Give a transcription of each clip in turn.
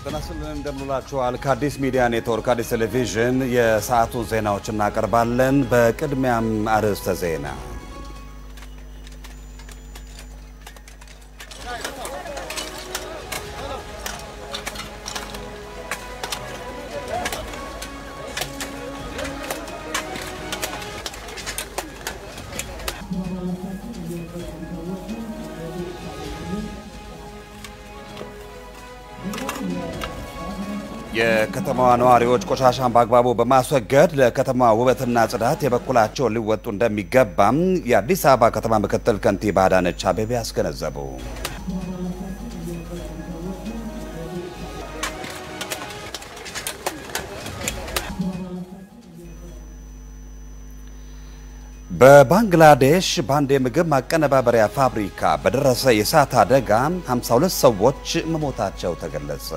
ጤና ይስጥልን እንደምንላችኋል። ከአዲስ ሚዲያ ኔትወርክ አዲስ ቴሌቪዥን የሰዓቱን ዜናዎች እናቀርባለን። በቅድሚያም አርዕስተ ዜና የከተማዋ ነዋሪዎች ቆሻሻን በአግባቡ በማስወገድ ለከተማዋ ውበትና ጽዳት የበኩላቸውን ሊወጡ እንደሚገባም የአዲስ አበባ ከተማ ምክትል ከንቲባ አዳነች አቤቤ አስገነዘቡ። በባንግላዴሽ በአንድ የምግብ ማቀነባበሪያ ፋብሪካ በደረሰ የእሳት አደጋ 52 ሰዎች መሞታቸው ተገለጸ።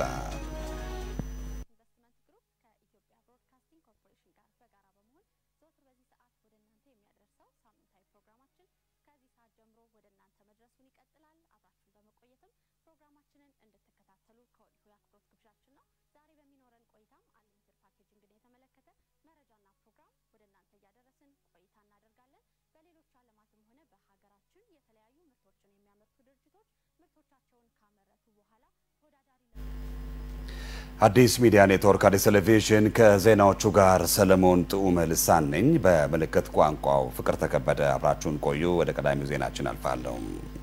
አዲስ ሚዲያ ኔትወርክ አዲስ ቴሌቪዥን ከዜናዎቹ ጋር ሰለሞን ጥዑመ ልሳን ነኝ። በምልክት ቋንቋው ፍቅር ተከበደ አብራችሁን ቆዩ። ወደ ቀዳሚው ዜናችን አልፋለሁ።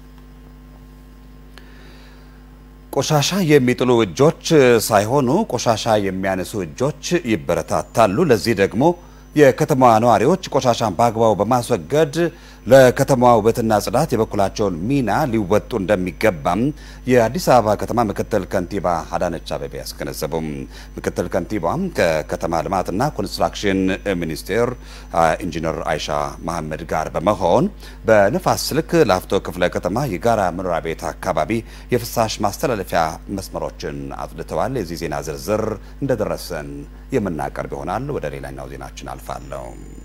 ቆሻሻ የሚጥሉ እጆች ሳይሆኑ ቆሻሻ የሚያነሱ እጆች ይበረታታሉ። ለዚህ ደግሞ የከተማዋ ነዋሪዎች ቆሻሻን በአግባቡ በማስወገድ ለከተማዋ ውበትና ጽዳት የበኩላቸውን ሚና ሊወጡ እንደሚገባም የአዲስ አበባ ከተማ ምክትል ከንቲባ አዳነች አቤቤ ያስገነዘቡም። ምክትል ከንቲባም ከከተማ ልማትና ኮንስትራክሽን ሚኒስቴር ኢንጂነር አይሻ መሐመድ ጋር በመሆን በንፋስ ስልክ ላፍቶ ክፍለ ከተማ የጋራ መኖሪያ ቤት አካባቢ የፍሳሽ ማስተላለፊያ መስመሮችን አጽድተዋል። የዚህ ዜና ዝርዝር እንደደረሰን የምናቀርብ ይሆናል። ወደ ሌላኛው ዜናችን አልፋለሁ።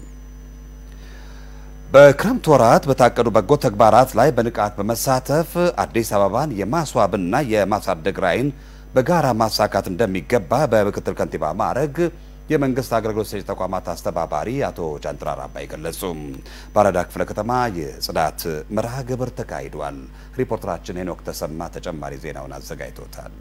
በክረምት ወራት በታቀዱ በጎ ተግባራት ላይ በንቃት በመሳተፍ አዲስ አበባን የማስዋብና የማሳደግ ራዕይን በጋራ ማሳካት እንደሚገባ በምክትል ከንቲባ ማዕረግ የመንግስት አገልግሎት ሰጪ ተቋማት አስተባባሪ አቶ ጃንጥራር አባይ ገለጹ። በአራዳ ክፍለ ከተማ የጽዳት መርሃ ግብር ተካሂዷል። ሪፖርተራችን ሄኖክ ተሰማ ተጨማሪ ዜናውን አዘጋጅቶታል።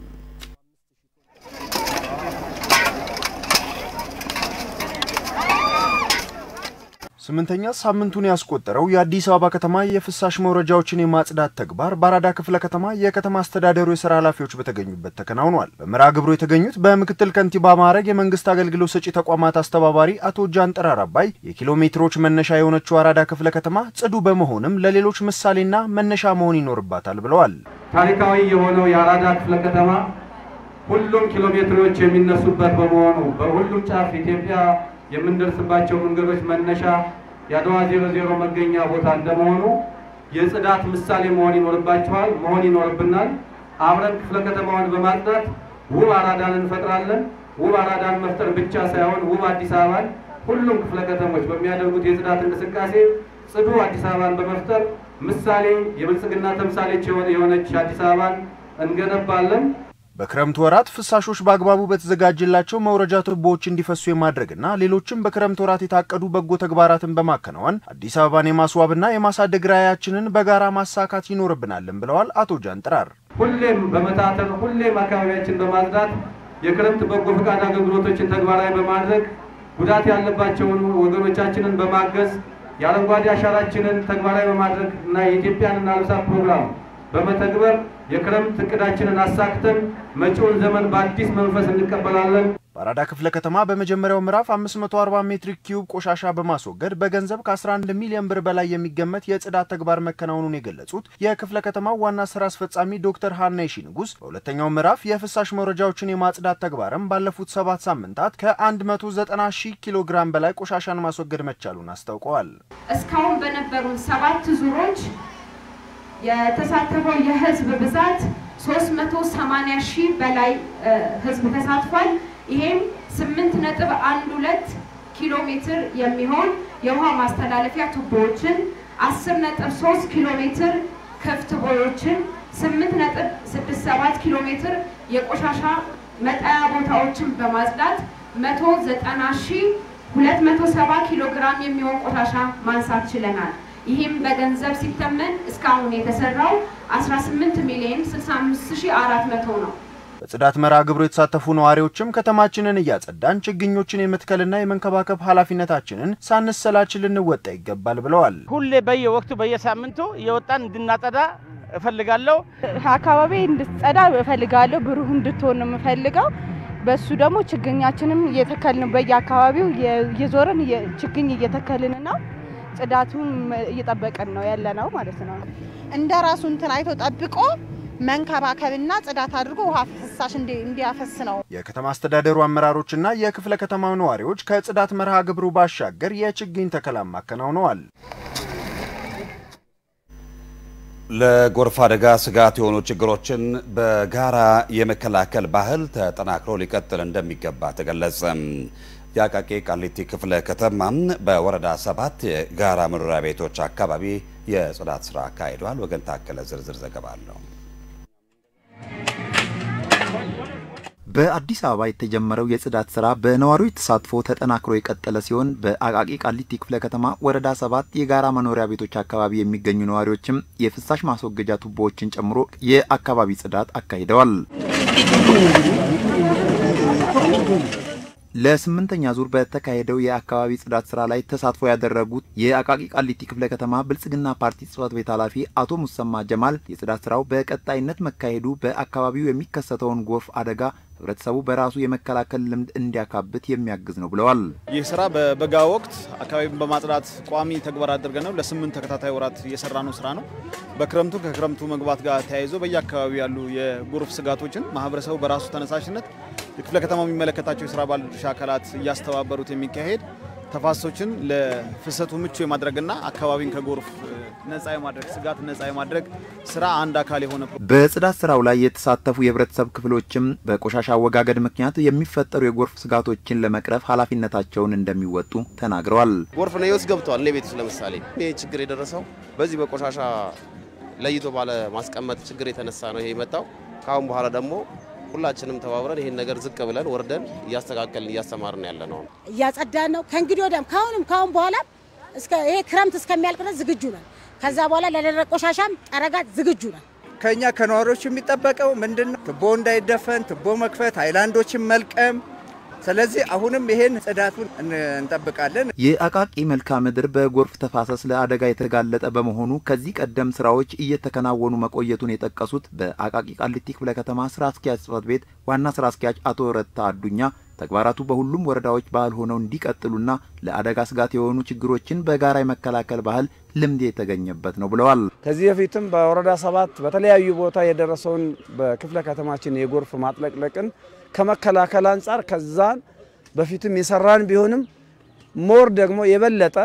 ስምንተኛ ሳምንቱን ያስቆጠረው የአዲስ አበባ ከተማ የፍሳሽ መውረጃዎችን የማጽዳት ተግባር በአራዳ ክፍለ ከተማ የከተማ አስተዳደሩ የስራ ኃላፊዎች በተገኙበት ተከናውኗል። በመርሃ ግብሩ የተገኙት በምክትል ከንቲባ ማዕረግ የመንግስት አገልግሎት ሰጪ ተቋማት አስተባባሪ አቶ ጃንጥራር አባይ የኪሎ ሜትሮች መነሻ የሆነችው አራዳ ክፍለ ከተማ ጽዱ በመሆንም ለሌሎች ምሳሌና መነሻ መሆን ይኖርባታል ብለዋል። ታሪካዊ የሆነው የአራዳ ክፍለ ከተማ ሁሉም ኪሎ ሜትሮች የሚነሱበት በመሆኑ በሁሉም ጫፍ ኢትዮጵያ የምንደርስባቸው መንገዶች መነሻ የአድዋ ዜሮ ዜሮ መገኛ ቦታ እንደመሆኑ የጽዳት ምሳሌ መሆን ይኖርባቸዋል መሆን ይኖርብናል። አብረን ክፍለ ከተማውን በማጽዳት ውብ አራዳን እንፈጥራለን። ውብ አራዳን መፍጠር ብቻ ሳይሆን ውብ አዲስ አበባን ሁሉም ክፍለ ከተሞች በሚያደርጉት የጽዳት እንቅስቃሴ ጽዱ አዲስ አበባን በመፍጠር ምሳሌ የብልጽግና ተምሳሌች የሆነች አዲስ አበባን እንገነባለን። በክረምት ወራት ፍሳሾች በአግባቡ በተዘጋጀላቸው መውረጃ ቱቦዎች እንዲፈሱ የማድረግና ሌሎችም በክረምት ወራት የታቀዱ በጎ ተግባራትን በማከናወን አዲስ አበባን የማስዋብና የማሳደግ ራዕያችንን በጋራ ማሳካት ይኖርብናልን ብለዋል አቶ ጃንጥራር። ሁሌም በመታተር ሁሌም አካባቢያችን በማጽዳት የክረምት በጎ ፈቃድ አገልግሎቶችን ተግባራዊ በማድረግ ጉዳት ያለባቸውን ወገኖቻችንን በማገዝ የአረንጓዴ አሻራችንን ተግባራዊ በማድረግ እና የኢትዮጵያን እናልብሳት ፕሮግራም በመተግበር የክረምት እቅዳችንን አሳክተን መጪውን ዘመን በአዲስ መንፈስ እንቀበላለን። በአራዳ ክፍለ ከተማ በመጀመሪያው ምዕራፍ 540 ሜትሪክ ኪዩብ ቆሻሻ በማስወገድ በገንዘብ ከ11 ሚሊዮን ብር በላይ የሚገመት የጽዳት ተግባር መከናወኑን የገለጹት የክፍለ ከተማው ዋና ስራ አስፈጻሚ ዶክተር ሀና ይሺ ንጉስ በሁለተኛው ምዕራፍ የፍሳሽ መውረጃዎችን የማጽዳት ተግባርም ባለፉት ሰባት ሳምንታት ከ190 ሺህ ኪሎ ግራም በላይ ቆሻሻን ማስወገድ መቻሉን አስታውቀዋል። እስካሁን በነበሩን ሰባት ዙሮች የተሳተፈው የህዝብ ብዛት 380 ሺህ በላይ ህዝብ ተሳትፏል። ይሄም 8.12 ኪሎ ሜትር የሚሆን የውሃ ማስተላለፊያ ቱቦዎችን፣ 10.3 ኪሎ ሜትር ክፍት ቦዮችን፣ 8.67 ኪሎ ሜትር የቆሻሻ መጣያ ቦታዎችን በማጽዳት 190 ሺህ 270 ኪሎ ግራም የሚሆን ቆሻሻ ማንሳት ችለናል። ይህም በገንዘብ ሲተመን እስካሁን የተሰራው 18 ሚሊዮን 65400 ነው። በጽዳት መርሃ ግብሩ የተሳተፉ ነዋሪዎችም ከተማችንን እያጸዳን ችግኞችን የመትከልና የመንከባከብ ኃላፊነታችንን ሳንሰላች ልንወጣ ይገባል ብለዋል። ሁሌ በየወቅቱ በየሳምንቱ እየወጣን እንድናጸዳ እፈልጋለሁ። አካባቢ እንድትጸዳ እፈልጋለሁ። ብሩህ እንድትሆን ነው የምፈልገው። በሱ ደግሞ ችግኛችንም እየተከልን በየአካባቢው እየዞርን ችግኝ እየተከልን ነው። ጽዳቱን እየጠበቅን ነው ያለ ነው ማለት ነው። እንደ ራሱ እንትን አይቶ ጠብቆ መንከባከብና ጽዳት አድርጎ ውሃ ፍሳሽ እንዲያፈስ ነው። የከተማ አስተዳደሩ አመራሮችና የክፍለ ከተማው ነዋሪዎች ከጽዳት መርሃ ግብሩ ባሻገር የችግኝ ተከላም አከናውነዋል። ለጎርፍ አደጋ ስጋት የሆኑ ችግሮችን በጋራ የመከላከል ባህል ተጠናክሮ ሊቀጥል እንደሚገባ ተገለጸ። የአቃቂ ቃሊቲ ክፍለ ከተማም በወረዳ ሰባት የጋራ መኖሪያ ቤቶች አካባቢ የጽዳት ስራ አካሂዷል። ወገን ታከለ ዝርዝር ዘገባ አለው። በአዲስ አበባ የተጀመረው የጽዳት ስራ በነዋሪዎች ተሳትፎ ተጠናክሮ የቀጠለ ሲሆን በአቃቂ ቃሊቲ ክፍለ ከተማ ወረዳ ሰባት የጋራ መኖሪያ ቤቶች አካባቢ የሚገኙ ነዋሪዎችም የፍሳሽ ማስወገጃ ቱቦዎችን ጨምሮ የአካባቢ ጽዳት አካሂደዋል። ለስምንተኛ ዙር በተካሄደው የአካባቢ ጽዳት ስራ ላይ ተሳትፎ ያደረጉት የአቃቂ ቃሊቲ ክፍለ ከተማ ብልጽግና ፓርቲ ጽህፈት ቤት ኃላፊ አቶ ሙሰማ ጀማል የጽዳት ስራው በቀጣይነት መካሄዱ በአካባቢው የሚከሰተውን ጎርፍ አደጋ ህብረተሰቡ በራሱ የመከላከል ልምድ እንዲያካብት የሚያግዝ ነው ብለዋል። ይህ ስራ በበጋ ወቅት አካባቢን በማጽዳት ቋሚ ተግባር አድርገን ነው ለስምንት ተከታታይ ወራት እየሰራ ነው ስራ ነው። በክረምቱ ከክረምቱ መግባት ጋር ተያይዞ በየአካባቢው ያሉ የጎርፍ ስጋቶችን ማህበረሰቡ በራሱ ተነሳሽነት የክፍለ ከተማው የሚመለከታቸው የስራ ባለድርሻ አካላት እያስተባበሩት የሚካሄድ ተፋሰሶችን ለፍሰቱ ምቹ የማድረግና አካባቢን ከጎርፍ ነጻ የማድረግ ስጋት ነጻ የማድረግ ስራ አንድ አካል የሆነ በጽዳት ስራው ላይ የተሳተፉ የህብረተሰብ ክፍሎችም በቆሻሻ አወጋገድ ምክንያት የሚፈጠሩ የጎርፍ ስጋቶችን ለመቅረፍ ኃላፊነታቸውን እንደሚወጡ ተናግረዋል። ጎርፍ ነው ውስጥ ገብተዋል። እኔ ቤት ውስጥ ለምሳሌ ይህ ችግር የደረሰው በዚህ በቆሻሻ ለይቶ ባለ ማስቀመጥ ችግር የተነሳ ነው ይሄ የመጣው። ከአሁን በኋላ ደግሞ ሁላችንም ተባብረን ይሄን ነገር ዝቅ ብለን ወርደን እያስተካከልን እያስተማርን ያለ ነው። እያጸዳን ነው። ከእንግዲህ ወዲያም ከአሁንም ከአሁን በኋላ እስከ ይሄ ክረምት እስከሚያልቅ ድረስ ዝግጁ ነን። ከዛ በኋላ ለደረቅ ቆሻሻም ጠረጋ ዝግጁ ነን። ከኛ ከነዋሪዎቹ የሚጠበቀው ምንድን ነው? ቱቦ እንዳይደፈን ቱቦ መክፈት፣ ሃይላንዶችን መልቀም። ስለዚህ አሁንም ይሄን ጽዳቱን እንጠብቃለን። የአቃቂ መልክዓ ምድር በጎርፍ ተፋሰስ ለአደጋ የተጋለጠ በመሆኑ ከዚህ ቀደም ስራዎች እየተከናወኑ መቆየቱን የጠቀሱት በአቃቂ ቃሊቲ ክፍለ ከተማ ስራ አስኪያጅ ጽህፈት ቤት ዋና ስራ አስኪያጅ አቶ ረታ አዱኛ ተግባራቱ በሁሉም ወረዳዎች ባህል ሆነው እንዲቀጥሉና ለአደጋ ስጋት የሆኑ ችግሮችን በጋራ የመከላከል ባህል ልምድ የተገኘበት ነው ብለዋል። ከዚህ በፊትም በወረዳ ሰባት በተለያዩ ቦታ የደረሰውን በክፍለ ከተማችን የጎርፍ ማጥለቅለቅን ከመከላከል አንጻር ከዛን በፊትም የሰራን ቢሆንም ሞር ደግሞ የበለጠ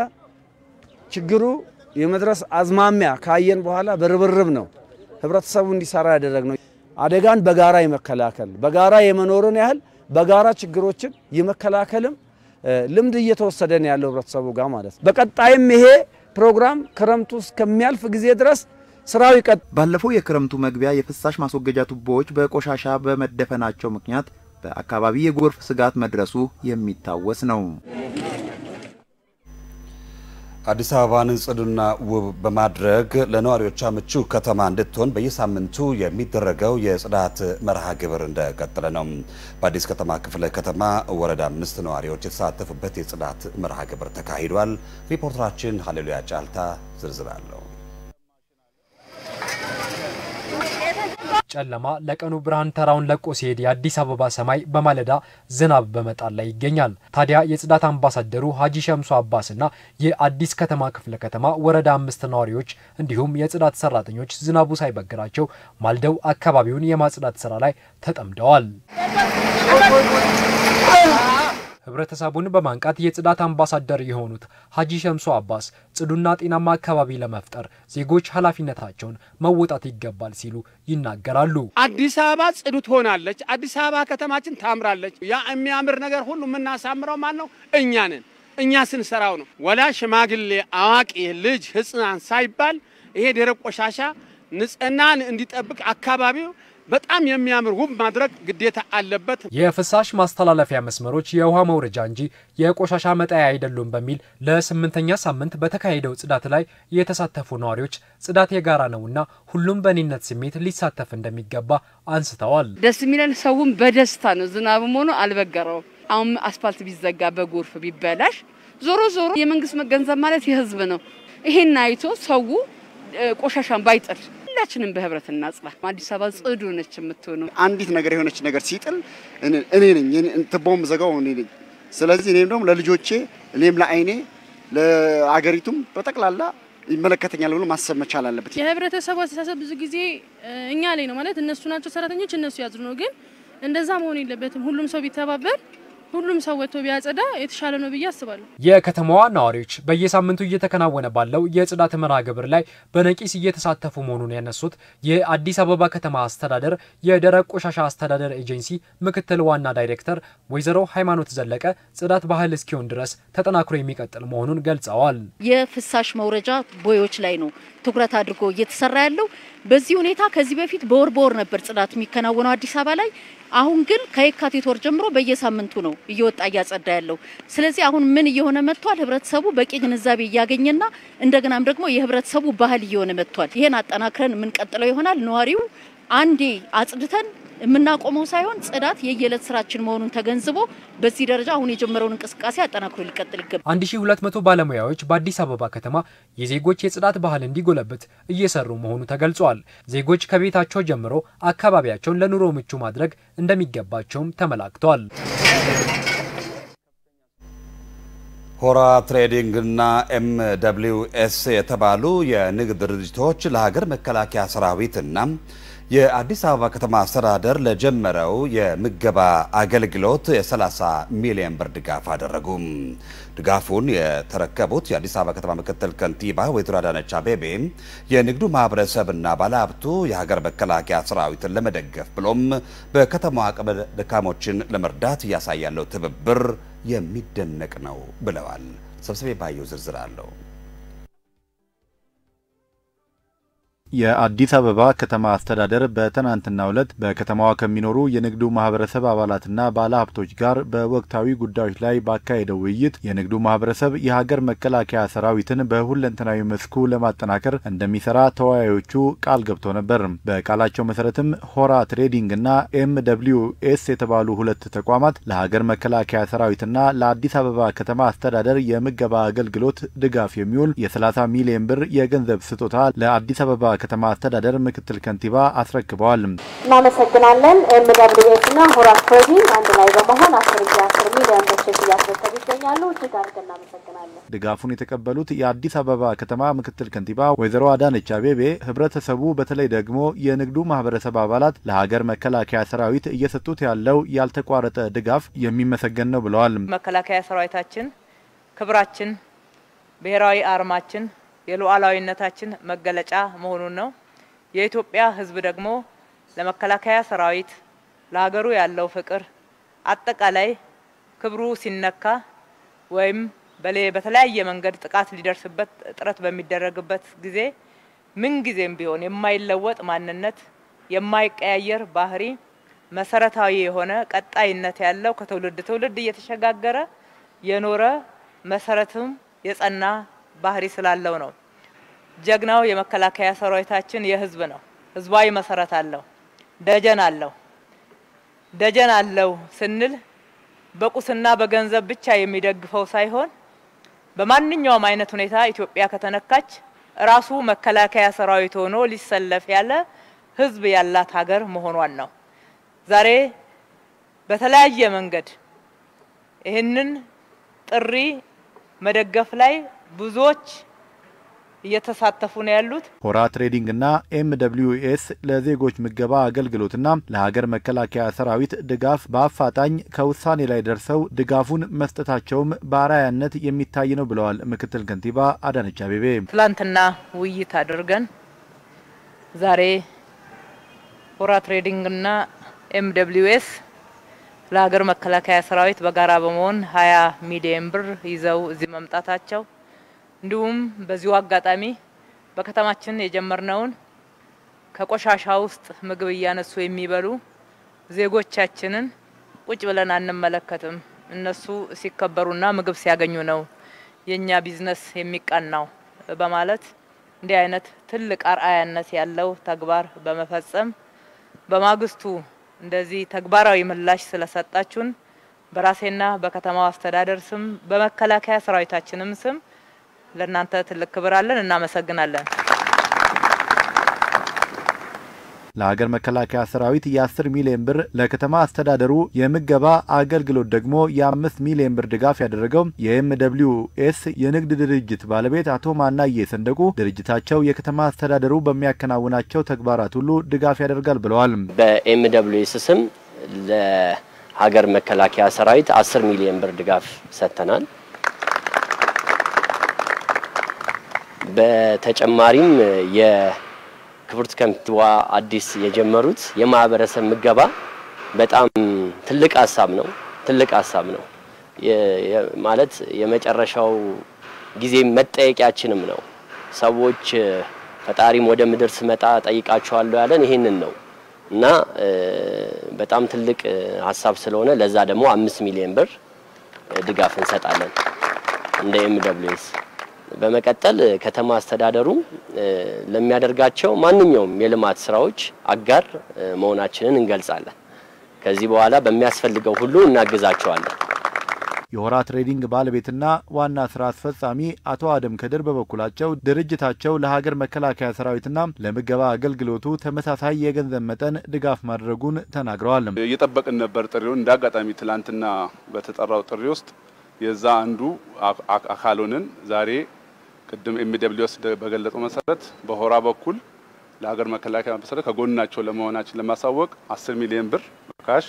ችግሩ የመድረስ አዝማሚያ ካየን በኋላ በርብርብ ነው ህብረተሰቡ እንዲሰራ ያደረግነው። አደጋን በጋራ የመከላከል በጋራ የመኖርን ያህል በጋራ ችግሮችን የመከላከልም ልምድ እየተወሰደ ነው ያለው ህብረተሰቡ ጋር ማለት ነው። በቀጣይም ይሄ ፕሮግራም ክረምቱ እስከሚያልፍ ጊዜ ድረስ ስራው ይቀጥ ባለፈው የክረምቱ መግቢያ የፍሳሽ ማስወገጃ ቱቦዎች በቆሻሻ በመደፈናቸው ምክንያት በአካባቢ የጎርፍ ስጋት መድረሱ የሚታወስ ነው። አዲስ አበባን ጽዱና ውብ በማድረግ ለነዋሪዎቿ ምቹ ከተማ እንድትሆን በየሳምንቱ የሚደረገው የጽዳት መርሃ ግብር እንደቀጠለ ነው። በአዲስ ከተማ ክፍለ ከተማ ወረዳ አምስት ነዋሪዎች የተሳተፉበት የጽዳት መርሃ ግብር ተካሂዷል። ሪፖርተራችን ሀሌሉያ ጫልታ ዝርዝር አለው። ጨለማ ለቀኑ ብርሃን ተራውን ለቆ ሲሄድ የአዲስ አበባ ሰማይ በማለዳ ዝናብ በመጣል ላይ ይገኛል። ታዲያ የጽዳት አምባሳደሩ ሀጂ ሸምሱ አባስና የአዲስ ከተማ ክፍለ ከተማ ወረዳ አምስት ነዋሪዎች እንዲሁም የጽዳት ሰራተኞች ዝናቡ ሳይበግራቸው ማልደው አካባቢውን የማጽዳት ስራ ላይ ተጠምደዋል። ህብረተሰቡን በማንቃት የጽዳት አምባሳደር የሆኑት ሀጂ ሸምሱ አባስ ጽዱና ጤናማ አካባቢ ለመፍጠር ዜጎች ኃላፊነታቸውን መወጣት ይገባል ሲሉ ይናገራሉ። አዲስ አበባ ጽዱ ትሆናለች። አዲስ አበባ ከተማችን ታምራለች። ያ የሚያምር ነገር ሁሉ የምናሳምረው ማን ነው? እኛ ነን። እኛ ስንሰራው ነው። ወላ ሽማግሌ፣ አዋቂ፣ ልጅ፣ ህፃን ሳይባል ይሄ ደረቅ ቆሻሻ ንጽህናን እንዲጠብቅ አካባቢው በጣም የሚያምር ውብ ማድረግ ግዴታ አለበት። የፍሳሽ ማስተላለፊያ መስመሮች የውሃ መውረጃ እንጂ የቆሻሻ መጣያ አይደሉም በሚል ለስምንተኛ ሳምንት በተካሄደው ጽዳት ላይ የተሳተፉ ነዋሪዎች ጽዳት የጋራ ነውና ሁሉም በእኔነት ስሜት ሊሳተፍ እንደሚገባ አንስተዋል። ደስ የሚለን ሰውም በደስታ ነው። ዝናብም ሆኖ አልበገረውም። አሁን አስፋልት ቢዘጋ በጎርፍ ቢበላሽ ዞሮ ዞሮ የመንግስት መገንዘብ ማለት የህዝብ ነው። ይሄን አይቶ ሰው ቆሻሻን ባይጥል ሁላችንም በህብረት እናጽዳ። አዲስ አበባ ጽዱ ነች የምትሆነው። አንዲት ነገር የሆነች ነገር ሲጥል እኔ ነኝ ትቦም ዘጋው እኔ ነኝ። ስለዚህ እኔም ደግሞ ለልጆቼ እኔም ለአይኔ ለአገሪቱም በጠቅላላ ይመለከተኛል ብሎ ማሰብ መቻል አለበት። የህብረተሰቡ አስተሳሰብ ብዙ ጊዜ እኛ ላይ ነው ማለት እነሱ ናቸው ሰራተኞች፣ እነሱ ያዝሩ ነው። ግን እንደዛ መሆን የለበትም። ሁሉም ሰው ቢተባበር ሁሉም ሰው ወጥቶ ቢያጸዳ የተሻለ ነው ብዬ አስባለሁ። የከተማዋ ነዋሪዎች በየሳምንቱ እየተከናወነ ባለው የጽዳት መርሃ ግብር ላይ በነቂስ እየተሳተፉ መሆኑን ያነሱት የአዲስ አበባ ከተማ አስተዳደር የደረቅ ቆሻሻ አስተዳደር ኤጀንሲ ምክትል ዋና ዳይሬክተር ወይዘሮ ሃይማኖት ዘለቀ ጽዳት ባህል እስኪሆን ድረስ ተጠናክሮ የሚቀጥል መሆኑን ገልጸዋል። የፍሳሽ መውረጃ ቦዮች ላይ ነው ትኩረት አድርጎ እየተሰራ ያለው። በዚህ ሁኔታ ከዚህ በፊት በወር በወር ነበር ጽዳት የሚከናወነው አዲስ አበባ ላይ። አሁን ግን ከየካቲት ወር ጀምሮ በየሳምንቱ ነው እየወጣ እያጸዳ ያለው። ስለዚህ አሁን ምን እየሆነ መጥቷል? ህብረተሰቡ በቂ ግንዛቤ እያገኘና እንደገናም ደግሞ የህብረተሰቡ ባህል እየሆነ መጥቷል። ይሄን አጠናክረን የምንቀጥለው ይሆናል። ነዋሪው አንዴ አጽድተን የምናቆመው ሳይሆን ጽዳት የየዕለት ስራችን መሆኑን ተገንዝቦ በዚህ ደረጃ አሁን የጀመረውን እንቅስቃሴ አጠናክሮ ሊቀጥል ይገባል። 1200 ባለሙያዎች በአዲስ አበባ ከተማ የዜጎች የጽዳት ባህል እንዲጎለብት እየሰሩ መሆኑ ተገልጿል። ዜጎች ከቤታቸው ጀምሮ አካባቢያቸውን ለኑሮ ምቹ ማድረግ እንደሚገባቸውም ተመላክቷል። ሆራ ትሬዲንግና ኤም ደብሊው ኤስ የተባሉ የንግድ ድርጅቶች ለሀገር መከላከያ ሰራዊትና የአዲስ አበባ ከተማ አስተዳደር ለጀመረው የምገባ አገልግሎት የ30 ሚሊዮን ብር ድጋፍ አደረጉም። ድጋፉን የተረከቡት የአዲስ አበባ ከተማ ምክትል ከንቲባ ወይዘሮ አዳነች አቤቤ የንግዱ ማህበረሰብና ባለሀብቱ የሀገር መከላከያ ሰራዊትን ለመደገፍ ብሎም በከተማዋ አቅመ ደካሞችን ለመርዳት እያሳያለው ትብብር የሚደነቅ ነው ብለዋል። ሰብስቤ ባየው ዝርዝር አለው። የአዲስ አበባ ከተማ አስተዳደር በትናንትናው ዕለት በከተማዋ ከሚኖሩ የንግዱ ማህበረሰብ አባላትና ባለሀብቶች ጋር በወቅታዊ ጉዳዮች ላይ ባካሄደው ውይይት የንግዱ ማህበረሰብ የሀገር መከላከያ ሰራዊትን በሁለንተናዊ መስኩ ለማጠናከር እንደሚሰራ ተወያዮቹ ቃል ገብቶ ነበር። በቃላቸው መሰረትም ሆራ ትሬዲንግና ኤም ደብሊው ኤስ የተባሉ ሁለት ተቋማት ለሀገር መከላከያ ሰራዊትና ለአዲስ አበባ ከተማ አስተዳደር የምገባ አገልግሎት ድጋፍ የሚውል የ30 ሚሊዮን ብር የገንዘብ ስጦታ ለአዲስ አበባ ከተማ አስተዳደር ምክትል ከንቲባ አስረክበዋል። እናመሰግናለን። ኤምደብሊውኤስ እና ሆራ ትሬዲንግ አንድ ላይ በመሆን አስር ጊዜ አስር ሚሊዮን ብር ቼክ እያስረከቡ ይገኛሉ። እጅግ አድርገን እናመሰግናለን። ድጋፉን የተቀበሉት የአዲስ አበባ ከተማ ምክትል ከንቲባ ወይዘሮ አዳነች አቤቤ ህብረተሰቡ በተለይ ደግሞ የንግዱ ማህበረሰብ አባላት ለሀገር መከላከያ ሰራዊት እየሰጡት ያለው ያልተቋረጠ ድጋፍ የሚመሰገን ነው ብለዋል። መከላከያ ሰራዊታችን ክብራችን፣ ብሔራዊ አርማችን የሉዓላዊነታችን መገለጫ መሆኑን ነው። የኢትዮጵያ ሕዝብ ደግሞ ለመከላከያ ሰራዊት ለሀገሩ ያለው ፍቅር አጠቃላይ ክብሩ ሲነካ ወይም በተለያየ መንገድ ጥቃት ሊደርስበት ጥረት በሚደረግበት ጊዜ ምንጊዜም ቢሆን የማይለወጥ ማንነት፣ የማይቀያየር ባህሪ፣ መሰረታዊ የሆነ ቀጣይነት ያለው ከትውልድ ትውልድ እየተሸጋገረ የኖረ መሰረትም የጸና ባህሪ ስላለው ነው። ጀግናው የመከላከያ ሰራዊታችን የህዝብ ነው። ህዝባዊ መሰረት አለው። ደጀን አለው። ደጀን አለው ስንል በቁስና በገንዘብ ብቻ የሚደግፈው ሳይሆን በማንኛውም አይነት ሁኔታ ኢትዮጵያ ከተነካች ራሱ መከላከያ ሰራዊት ሆኖ ሊሰለፍ ያለ ህዝብ ያላት ሀገር መሆኗን ነው። ዛሬ በተለያየ መንገድ ይህንን ጥሪ መደገፍ ላይ ብዙዎች እየተሳተፉ ነው ያሉት። ሆራ ትሬዲንግና ኤም ደብሊው ኤስ ለዜጎች ምገባ አገልግሎትና ለሀገር መከላከያ ሰራዊት ድጋፍ በአፋጣኝ ከውሳኔ ላይ ደርሰው ድጋፉን መስጠታቸውም በአርአያነት የሚታይ ነው ብለዋል ምክትል ከንቲባ አዳነች አቤቤ። ትላንትና ውይይት አድርገን ዛሬ ሆራ ትሬዲንግና ኤም ደብሊው ኤስ ለሀገር መከላከያ ሰራዊት በጋራ በመሆን ሀያ ሚሊየን ብር ይዘው እዚህ መምጣታቸው እንዲሁም በዚሁ አጋጣሚ በከተማችን የጀመርነውን ከቆሻሻ ውስጥ ምግብ እያነሱ የሚበሉ ዜጎቻችንን ቁጭ ብለን አንመለከትም። እነሱ ሲከበሩና ምግብ ሲያገኙ ነው የኛ ቢዝነስ የሚቀናው በማለት እንዲህ አይነት ትልቅ አርአያነት ያለው ተግባር በመፈጸም በማግስቱ እንደዚህ ተግባራዊ ምላሽ ስለሰጣችሁን በራሴና በከተማው አስተዳደር ስም በመከላከያ ሰራዊታችንም ስም ለእናንተ ትልቅ ክብር አለን። እናመሰግናለን። ለሀገር መከላከያ ሰራዊት የ10 ሚሊዮን ብር ለከተማ አስተዳደሩ የምገባ አገልግሎት ደግሞ የ5 ሚሊዮን ብር ድጋፍ ያደረገው የኤም ደብሊው ኤስ የንግድ ድርጅት ባለቤት አቶ ማናዬ ሰንደቁ ድርጅታቸው የከተማ አስተዳደሩ በሚያከናውናቸው ተግባራት ሁሉ ድጋፍ ያደርጋል ብለዋል። በኤም ደብሊው ኤስ ስም ለሀገር መከላከያ ሰራዊት 10 ሚሊዮን ብር ድጋፍ ሰጥተናል። በተጨማሪም የ ክብርት ከንቲባ አዲስ የጀመሩት የማህበረሰብ ምገባ በጣም ትልቅ ሀሳብ ነው። ትልቅ ሀሳብ ነው ማለት የመጨረሻው ጊዜ መጠየቂያችንም ነው። ሰዎች ፈጣሪም ወደ ምድር ስመጣ ጠይቃቸዋለሁ ያለን ይሄንን ነው እና በጣም ትልቅ ሀሳብ ስለሆነ ለዛ ደግሞ አምስት ሚሊዮን ብር ድጋፍ እንሰጣለን እንደ ኤም ደብሊው ኤስ በመቀጠል ከተማ አስተዳደሩ ለሚያደርጋቸው ማንኛውም የልማት ስራዎች አጋር መሆናችንን እንገልጻለን። ከዚህ በኋላ በሚያስፈልገው ሁሉ እናግዛቸዋለን። የሆራ ትሬዲንግ ባለቤትና ዋና ስራ አስፈጻሚ አቶ አደም ከድር በበኩላቸው ድርጅታቸው ለሀገር መከላከያ ሰራዊትና ለምገባ አገልግሎቱ ተመሳሳይ የገንዘብ መጠን ድጋፍ ማድረጉን ተናግረዋል። እየጠበቅን ነበር ጥሪውን። እንደ አጋጣሚ ትላንትና በተጠራው ጥሪ ውስጥ የዛ አንዱ አካል ሆነን ዛሬ ቅድም ኤምደብሊውስ በገለጸው መሰረት በሆራ በኩል ለሀገር መከላከያ መሰረት ከጎናቸው ለመሆናችን ለማሳወቅ 10 ሚሊዮን ብር ካሽ፣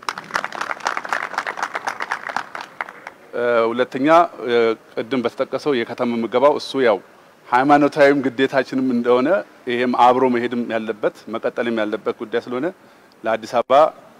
ሁለተኛ ቅድም በተጠቀሰው የከተማ ምገባው እሱ ያው ሃይማኖታዊም ግዴታችንም እንደሆነ ይሄም አብሮ መሄድም ያለበት መቀጠልም ያለበት ጉዳይ ስለሆነ ለአዲስ አበባ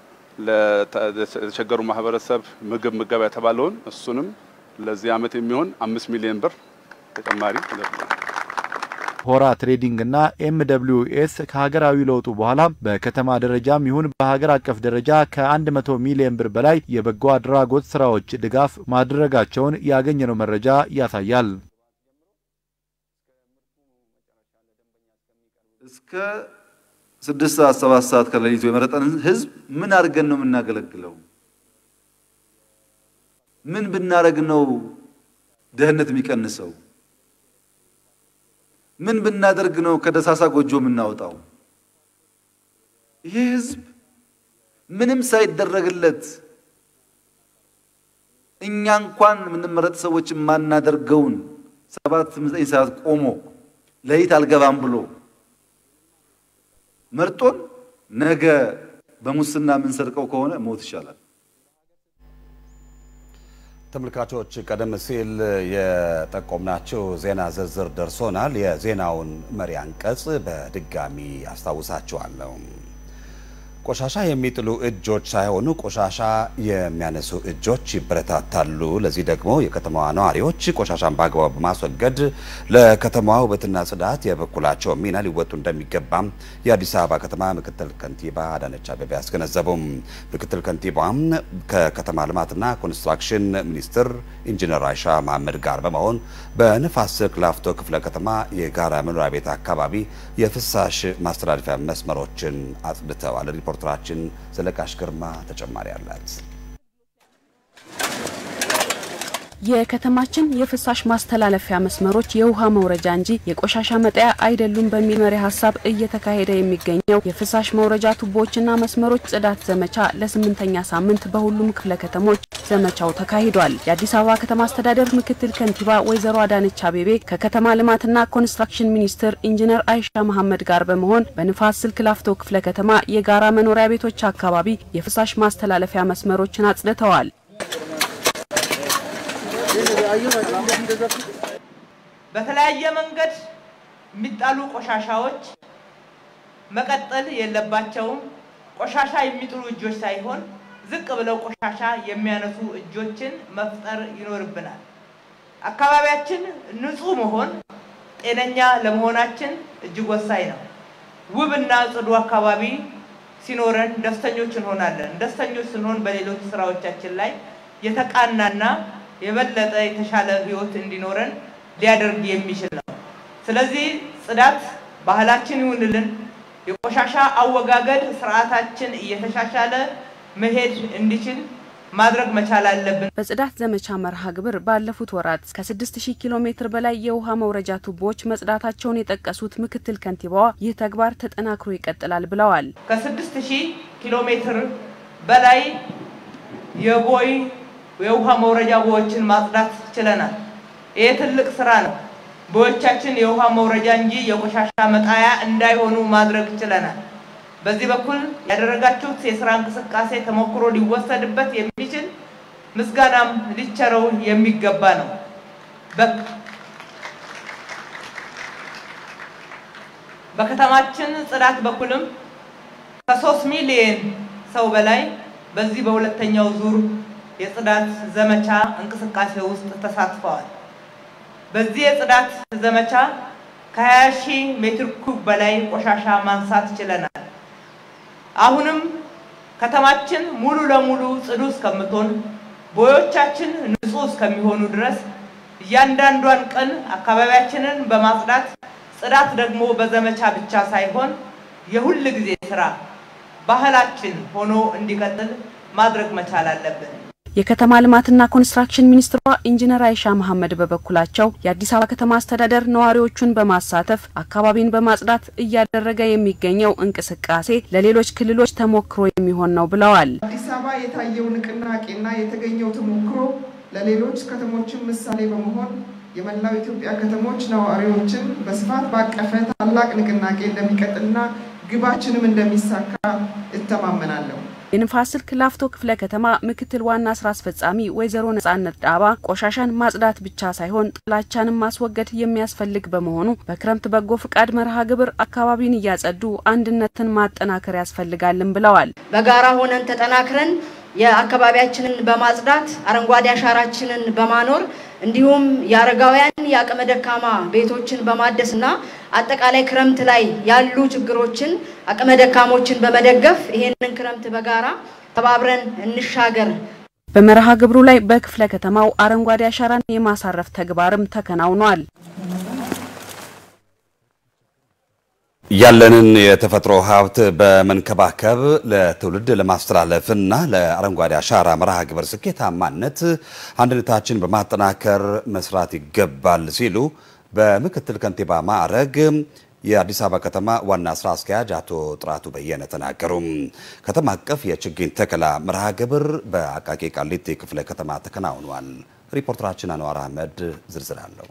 ለተቸገሩ ማህበረሰብ ምግብ ምገባ የተባለውን እሱንም ለዚህ አመት የሚሆን አምስት ሚሊዮን ብር ተጨማሪ ሆራ ትሬዲንግ እና ኤም ደብሊው ኤስ ከሀገራዊ ለውጡ በኋላ በከተማ ደረጃም ይሁን በሀገር አቀፍ ደረጃ ከ100 ሚሊዮን ብር በላይ የበጎ አድራጎት ስራዎች ድጋፍ ማድረጋቸውን ያገኘነው መረጃ ያሳያል። እስከ ስድስት ሰዓት ሰባት ሰዓት ከሌሊቱ የመረጠን ህዝብ ምን አድርገን ነው የምናገለግለው? ምን ብናደርግ ነው ድህነት የሚቀንሰው? ምን ብናደርግ ነው ከደሳሳ ጎጆ የምናወጣው? ይሄ ህዝብ ምንም ሳይደረግለት እኛ እንኳን የምንመረጥ ሰዎች የማናደርገውን ሰባት ዘጠኝ ሰዓት ቆሞ ሌሊት አልገባም ብሎ መርጦን ነገ በሙስና የምንሰርቀው ከሆነ ሞት ይሻላል። ተመልካቾች ቀደም ሲል የጠቆምናቸው ዜና ዝርዝር ደርሶናል። የዜናውን መሪ አንቀጽ በድጋሚ አስታውሳችኋለሁ። ቆሻሻ የሚጥሉ እጆች ሳይሆኑ ቆሻሻ የሚያነሱ እጆች ይበረታታሉ። ለዚህ ደግሞ የከተማዋ ነዋሪዎች ቆሻሻን በአግባቡ በማስወገድ ለከተማዋ ውበትና ጽዳት የበኩላቸው ሚና ሊወጡ እንደሚገባም የአዲስ አበባ ከተማ ምክትል ከንቲባ አዳነች አቤቤ አስገነዘቡም። ምክትል ከንቲባም ከከተማ ልማትና ኮንስትራክሽን ሚኒስትር ኢንጂነር አይሻ መሐመድ ጋር በመሆን በንፋስ ስልክ ላፍቶ ክፍለ ከተማ የጋራ መኖሪያ ቤት አካባቢ የፍሳሽ ማስተላለፊያ መስመሮችን አጽድተዋል። ሪፖርተራችን ዘለቃሽ ግርማ ተጨማሪ አላት። የከተማችን የፍሳሽ ማስተላለፊያ መስመሮች የውሃ መውረጃ እንጂ የቆሻሻ መጣያ አይደሉም በሚል መሪ ሀሳብ እየተካሄደ የሚገኘው የፍሳሽ መውረጃ ቱቦዎችና መስመሮች ጽዳት ዘመቻ ለስምንተኛ ሳምንት በሁሉም ክፍለ ከተሞች ዘመቻው ተካሂዷል። የአዲስ አበባ ከተማ አስተዳደር ምክትል ከንቲባ ወይዘሮ አዳነች አቤቤ ከከተማ ልማትና ኮንስትራክሽን ሚኒስትር ኢንጂነር አይሻ መሐመድ ጋር በመሆን በንፋስ ስልክ ላፍቶ ክፍለ ከተማ የጋራ መኖሪያ ቤቶች አካባቢ የፍሳሽ ማስተላለፊያ መስመሮችን አጽድተዋል። በተለያየ መንገድ የሚጣሉ ቆሻሻዎች መቀጠል የለባቸውም። ቆሻሻ የሚጥሉ እጆች ሳይሆን ዝቅ ብለው ቆሻሻ የሚያነሱ እጆችን መፍጠር ይኖርብናል። አካባቢያችን ንጹህ መሆን ጤነኛ ለመሆናችን እጅግ ወሳኝ ነው። ውብና ጽዱ አካባቢ ሲኖረን ደስተኞች እንሆናለን። ደስተኞች ስንሆን በሌሎች ስራዎቻችን ላይ የተቃናና የበለጠ የተሻለ ህይወት እንዲኖረን ሊያደርግ የሚችል ነው። ስለዚህ ጽዳት ባህላችን ይሁንልን። የቆሻሻ አወጋገድ ስርዓታችን እየተሻሻለ መሄድ እንዲችል ማድረግ መቻል አለብን። በጽዳት ዘመቻ መርሃ ግብር ባለፉት ወራት ከ6000 ኪሎ ሜትር በላይ የውሃ መውረጃ ቱቦዎች መጽዳታቸውን የጠቀሱት ምክትል ከንቲባዋ ይህ ተግባር ተጠናክሮ ይቀጥላል ብለዋል። ከስድስት ሺህ ኪሎ ሜትር በላይ የቦይ የውሃ መውረጃ ቦዮችን ማጽዳት ችለናል። ይህ ትልቅ ስራ ነው። ቦዮቻችን የውሃ መውረጃ እንጂ የቆሻሻ መጣያ እንዳይሆኑ ማድረግ ችለናል። በዚህ በኩል ያደረጋችሁት የስራ እንቅስቃሴ ተሞክሮ ሊወሰድበት የሚችል ምስጋናም ሊቸረው የሚገባ ነው። በከተማችን ጽዳት በኩልም ከሶስት ሚሊዮን ሰው በላይ በዚህ በሁለተኛው ዙር የጽዳት ዘመቻ እንቅስቃሴ ውስጥ ተሳትፈዋል። በዚህ የጽዳት ዘመቻ ከ20 ሺህ ሜትር ኩብ በላይ ቆሻሻ ማንሳት ችለናል። አሁንም ከተማችን ሙሉ ለሙሉ ጽዱ እስከምትሆን ቦዮቻችን ንጹህ እስከሚሆኑ ድረስ እያንዳንዷን ቀን አካባቢያችንን በማጽዳት ጽዳት ደግሞ በዘመቻ ብቻ ሳይሆን የሁል ጊዜ ስራ ባህላችን ሆኖ እንዲቀጥል ማድረግ መቻል አለብን። የከተማ ልማትና ኮንስትራክሽን ሚኒስትሯ ኢንጂነር አይሻ መሐመድ በበኩላቸው የአዲስ አበባ ከተማ አስተዳደር ነዋሪዎቹን በማሳተፍ አካባቢን በማጽዳት እያደረገ የሚገኘው እንቅስቃሴ ለሌሎች ክልሎች ተሞክሮ የሚሆን ነው ብለዋል። አዲስ አበባ የታየው ንቅናቄና የተገኘው ተሞክሮ ለሌሎች ከተሞችን ምሳሌ በመሆን የመላው ኢትዮጵያ ከተሞች ነዋሪዎችን በስፋት ባቀፈ ታላቅ ንቅናቄ እንደሚቀጥልና ግባችንም እንደሚሳካ እተማመናለሁ። የንፋስ ስልክ ላፍቶ ክፍለ ከተማ ምክትል ዋና ስራ አስፈጻሚ ወይዘሮ ነጻነት ዳባ ቆሻሻን ማጽዳት ብቻ ሳይሆን ጥላቻንም ማስወገድ የሚያስፈልግ በመሆኑ በክረምት በጎ ፍቃድ መርሃ ግብር አካባቢን እያጸዱ አንድነትን ማጠናከር ያስፈልጋልን ብለዋል። በጋራ ሆነን ተጠናክረን የአካባቢያችንን በማጽዳት አረንጓዴ አሻራችንን በማኖር እንዲሁም የአረጋውያን የአቅመ ደካማ ቤቶችን በማደስና አጠቃላይ ክረምት ላይ ያሉ ችግሮችን አቅመ ደካሞችን በመደገፍ ይሄንን ክረምት በጋራ ተባብረን እንሻገር። በመርሃ ግብሩ ላይ በክፍለ ከተማው አረንጓዴ አሻራን የማሳረፍ ተግባርም ተከናውኗል። ያለንን የተፈጥሮ ሀብት በመንከባከብ ለትውልድ ለማስተላለፍና ለአረንጓዴ አሻራ መርሃ ግብር ስኬታማነት አንድነታችን በማጠናከር መስራት ይገባል ሲሉ በምክትል ከንቲባ ማዕረግ የአዲስ አበባ ከተማ ዋና ስራ አስኪያጅ አቶ ጥራቱ በየነ ተናገሩ። ከተማ አቀፍ የችግኝ ተከላ መርሃ ግብር በአቃቂ ቃሊቲ ክፍለ ከተማ ተከናውኗል። ሪፖርተራችን አንዋር አህመድ ዝርዝር አለው።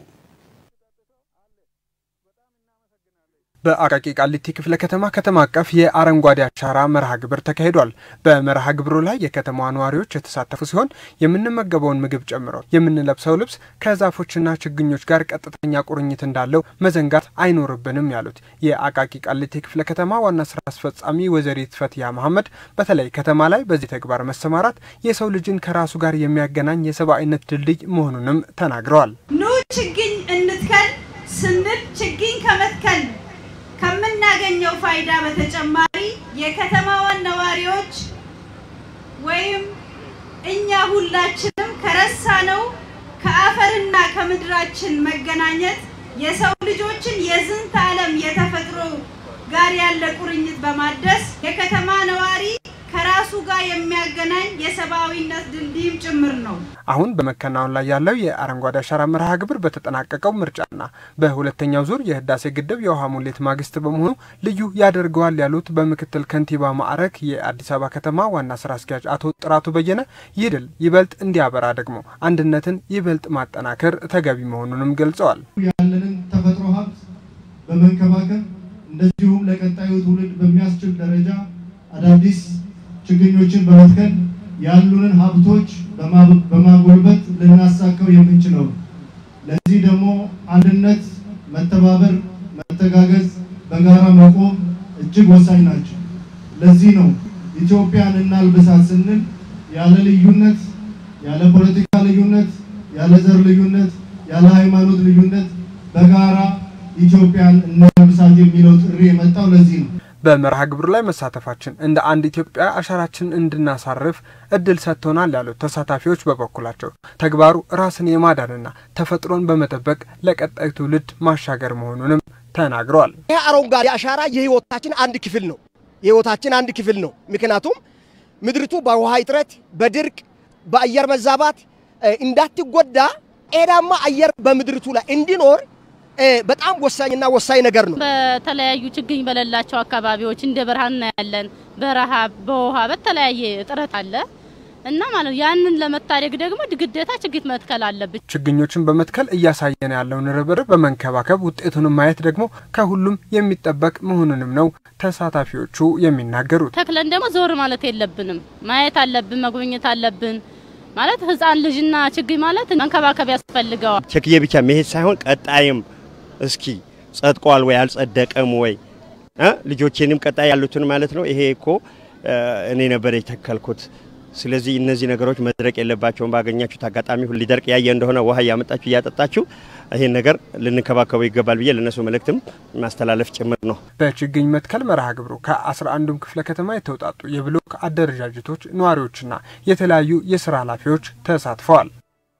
በአቃቂ ቃሊቲ ክፍለ ከተማ ከተማ አቀፍ የአረንጓዴ አሻራ መርሃ ግብር ተካሂዷል። በመርሃ ግብሩ ላይ የከተማዋ ነዋሪዎች የተሳተፉ ሲሆን የምንመገበውን ምግብ ጨምሮ የምንለብሰው ልብስ ከዛፎችና ችግኞች ጋር ቀጥተኛ ቁርኝት እንዳለው መዘንጋት አይኖርብንም ያሉት የአቃቂ ቃሊቲ ክፍለ ከተማ ዋና ስራ አስፈጻሚ ወይዘሪት ፈትያ መሐመድ በተለይ ከተማ ላይ በዚህ ተግባር መሰማራት የሰው ልጅን ከራሱ ጋር የሚያገናኝ የሰብአዊነት ድልድይ መሆኑንም ተናግረዋል። ኑ ችግኝ እንትከል ስንል ችግኝ ከመትከል ከምናገኘው ፋይዳ በተጨማሪ የከተማዋን ነዋሪዎች ወይም እኛ ሁላችንም ከረሳነው ከአፈርና ከምድራችን መገናኘት የሰው ልጆችን የዝንተ ዓለም የተፈጥሮ ጋር ያለ ቁርኝት በማደስ የከተማ ነዋሪ ከራሱ ጋር የሚያገናኝ የሰብአዊነት ድልድይም ጭምር ነው። አሁን በመከናወን ላይ ያለው የአረንጓዴ አሻራ መርሃ ግብር በተጠናቀቀው ምርጫና በሁለተኛው ዙር የህዳሴ ግድብ የውሃ ሙሌት ማግስት በመሆኑ ልዩ ያደርገዋል ያሉት በምክትል ከንቲባ ማዕረግ የአዲስ አበባ ከተማ ዋና ስራ አስኪያጅ አቶ ጥራቱ በየነ ይህ ድል ይበልጥ እንዲያበራ ደግሞ አንድነትን ይበልጥ ማጠናከር ተገቢ መሆኑንም ገልጸዋል። ያለንን ተፈጥሮ ሀብት በመንከባከብ እንደዚሁም ለቀጣዩ ትውልድ በሚያስችል ደረጃ አዳዲስ ችግኞችን በመትከል ያሉንን ሀብቶች በማጎልበት ልናሳካው የምንችለው። ለዚህ ደግሞ አንድነት፣ መተባበር፣ መተጋገዝ፣ በጋራ መቆም እጅግ ወሳኝ ናቸው። ለዚህ ነው ኢትዮጵያን እናልብሳት ስንል ያለ ልዩነት፣ ያለ ፖለቲካ ልዩነት፣ ያለ ዘር ልዩነት፣ ያለ ሃይማኖት ልዩነት በጋራ ኢትዮጵያን እናልብሳት የሚለው ጥሪ የመጣው ለዚህ ነው። በመርሃ ግብሩ ላይ መሳተፋችን እንደ አንድ ኢትዮጵያ አሻራችንን እንድናሳርፍ እድል ሰጥቶናል ያሉት ተሳታፊዎች በበኩላቸው ተግባሩ ራስን የማዳንና ተፈጥሮን በመጠበቅ ለቀጣዩ ትውልድ ማሻገር መሆኑንም ተናግረዋል። ይህ አረንጓዴ አሻራ የህይወታችን አንድ ክፍል ነው። የህይወታችን አንድ ክፍል ነው። ምክንያቱም ምድሪቱ በውሃ እጥረት፣ በድርቅ፣ በአየር መዛባት እንዳትጎዳ ጤናማ አየር በምድሪቱ ላይ እንዲኖር በጣም ወሳኝና ወሳኝ ነገር ነው። በተለያዩ ችግኝ በሌላቸው አካባቢዎች እንደ በረሃ እናያለን። በረሃብ፣ በውሃ በተለያየ እጥረት አለ እና ማለት ያንን ለመታደግ ደግሞ ግዴታ ችግኝ መትከል አለብን። ችግኞችን በመትከል እያሳየን ያለውን ርብርብ በመንከባከብ ውጤቱንም ማየት ደግሞ ከሁሉም የሚጠበቅ መሆኑንም ነው ተሳታፊዎቹ የሚናገሩት። ተክለን ደግሞ ዞር ማለት የለብንም፣ ማየት አለብን፣ መጎብኘት አለብን። ማለት ህፃን ልጅና ችግኝ ማለት መንከባከብ ያስፈልገዋል። ቸክዬ ብቻ መሄድ ሳይሆን ቀጣይም እስኪ ጸድቋል ወይ አልጸደቀም ወይ ልጆቼንም ቀጣይ ያሉትን ማለት ነው። ይሄ እኮ እኔ ነበር የተከልኩት። ስለዚህ እነዚህ ነገሮች መድረቅ የለባቸውም። ባገኛችሁት አጋጣሚ ሊደርቅ ያየ እንደሆነ ውሃ እያመጣችሁ እያጠጣችሁ ይሄን ነገር ልንከባከበው ይገባል ብዬ ለእነሱ መልእክትም ማስተላለፍ ጭምር ነው። በችግኝ መትከል መርሃ ግብሩ ከአስራ አንዱም ክፍለ ከተማ የተውጣጡ የብሎክ አደረጃጀቶች ነዋሪዎችና የተለያዩ የስራ ኃላፊዎች ተሳትፈዋል።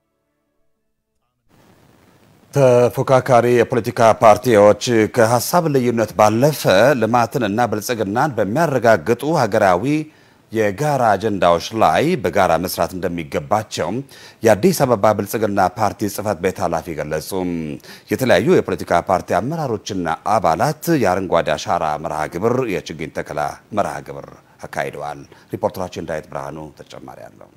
ተፎካካሪ የፖለቲካ ፓርቲዎች ከሀሳብ ልዩነት ባለፈ ልማትንና ብልጽግናን በሚያረጋግጡ ሀገራዊ የጋራ አጀንዳዎች ላይ በጋራ መስራት እንደሚገባቸው የአዲስ አበባ ብልጽግና ፓርቲ ጽህፈት ቤት ኃላፊ ገለጹ። የተለያዩ የፖለቲካ ፓርቲ አመራሮችና አባላት የአረንጓዴ አሻራ መርሃ ግብር የችግኝ ተከላ መርሃ ግብር አካሂደዋል። ሪፖርተራችን ዳዊት ብርሃኑ ተጨማሪ አለው።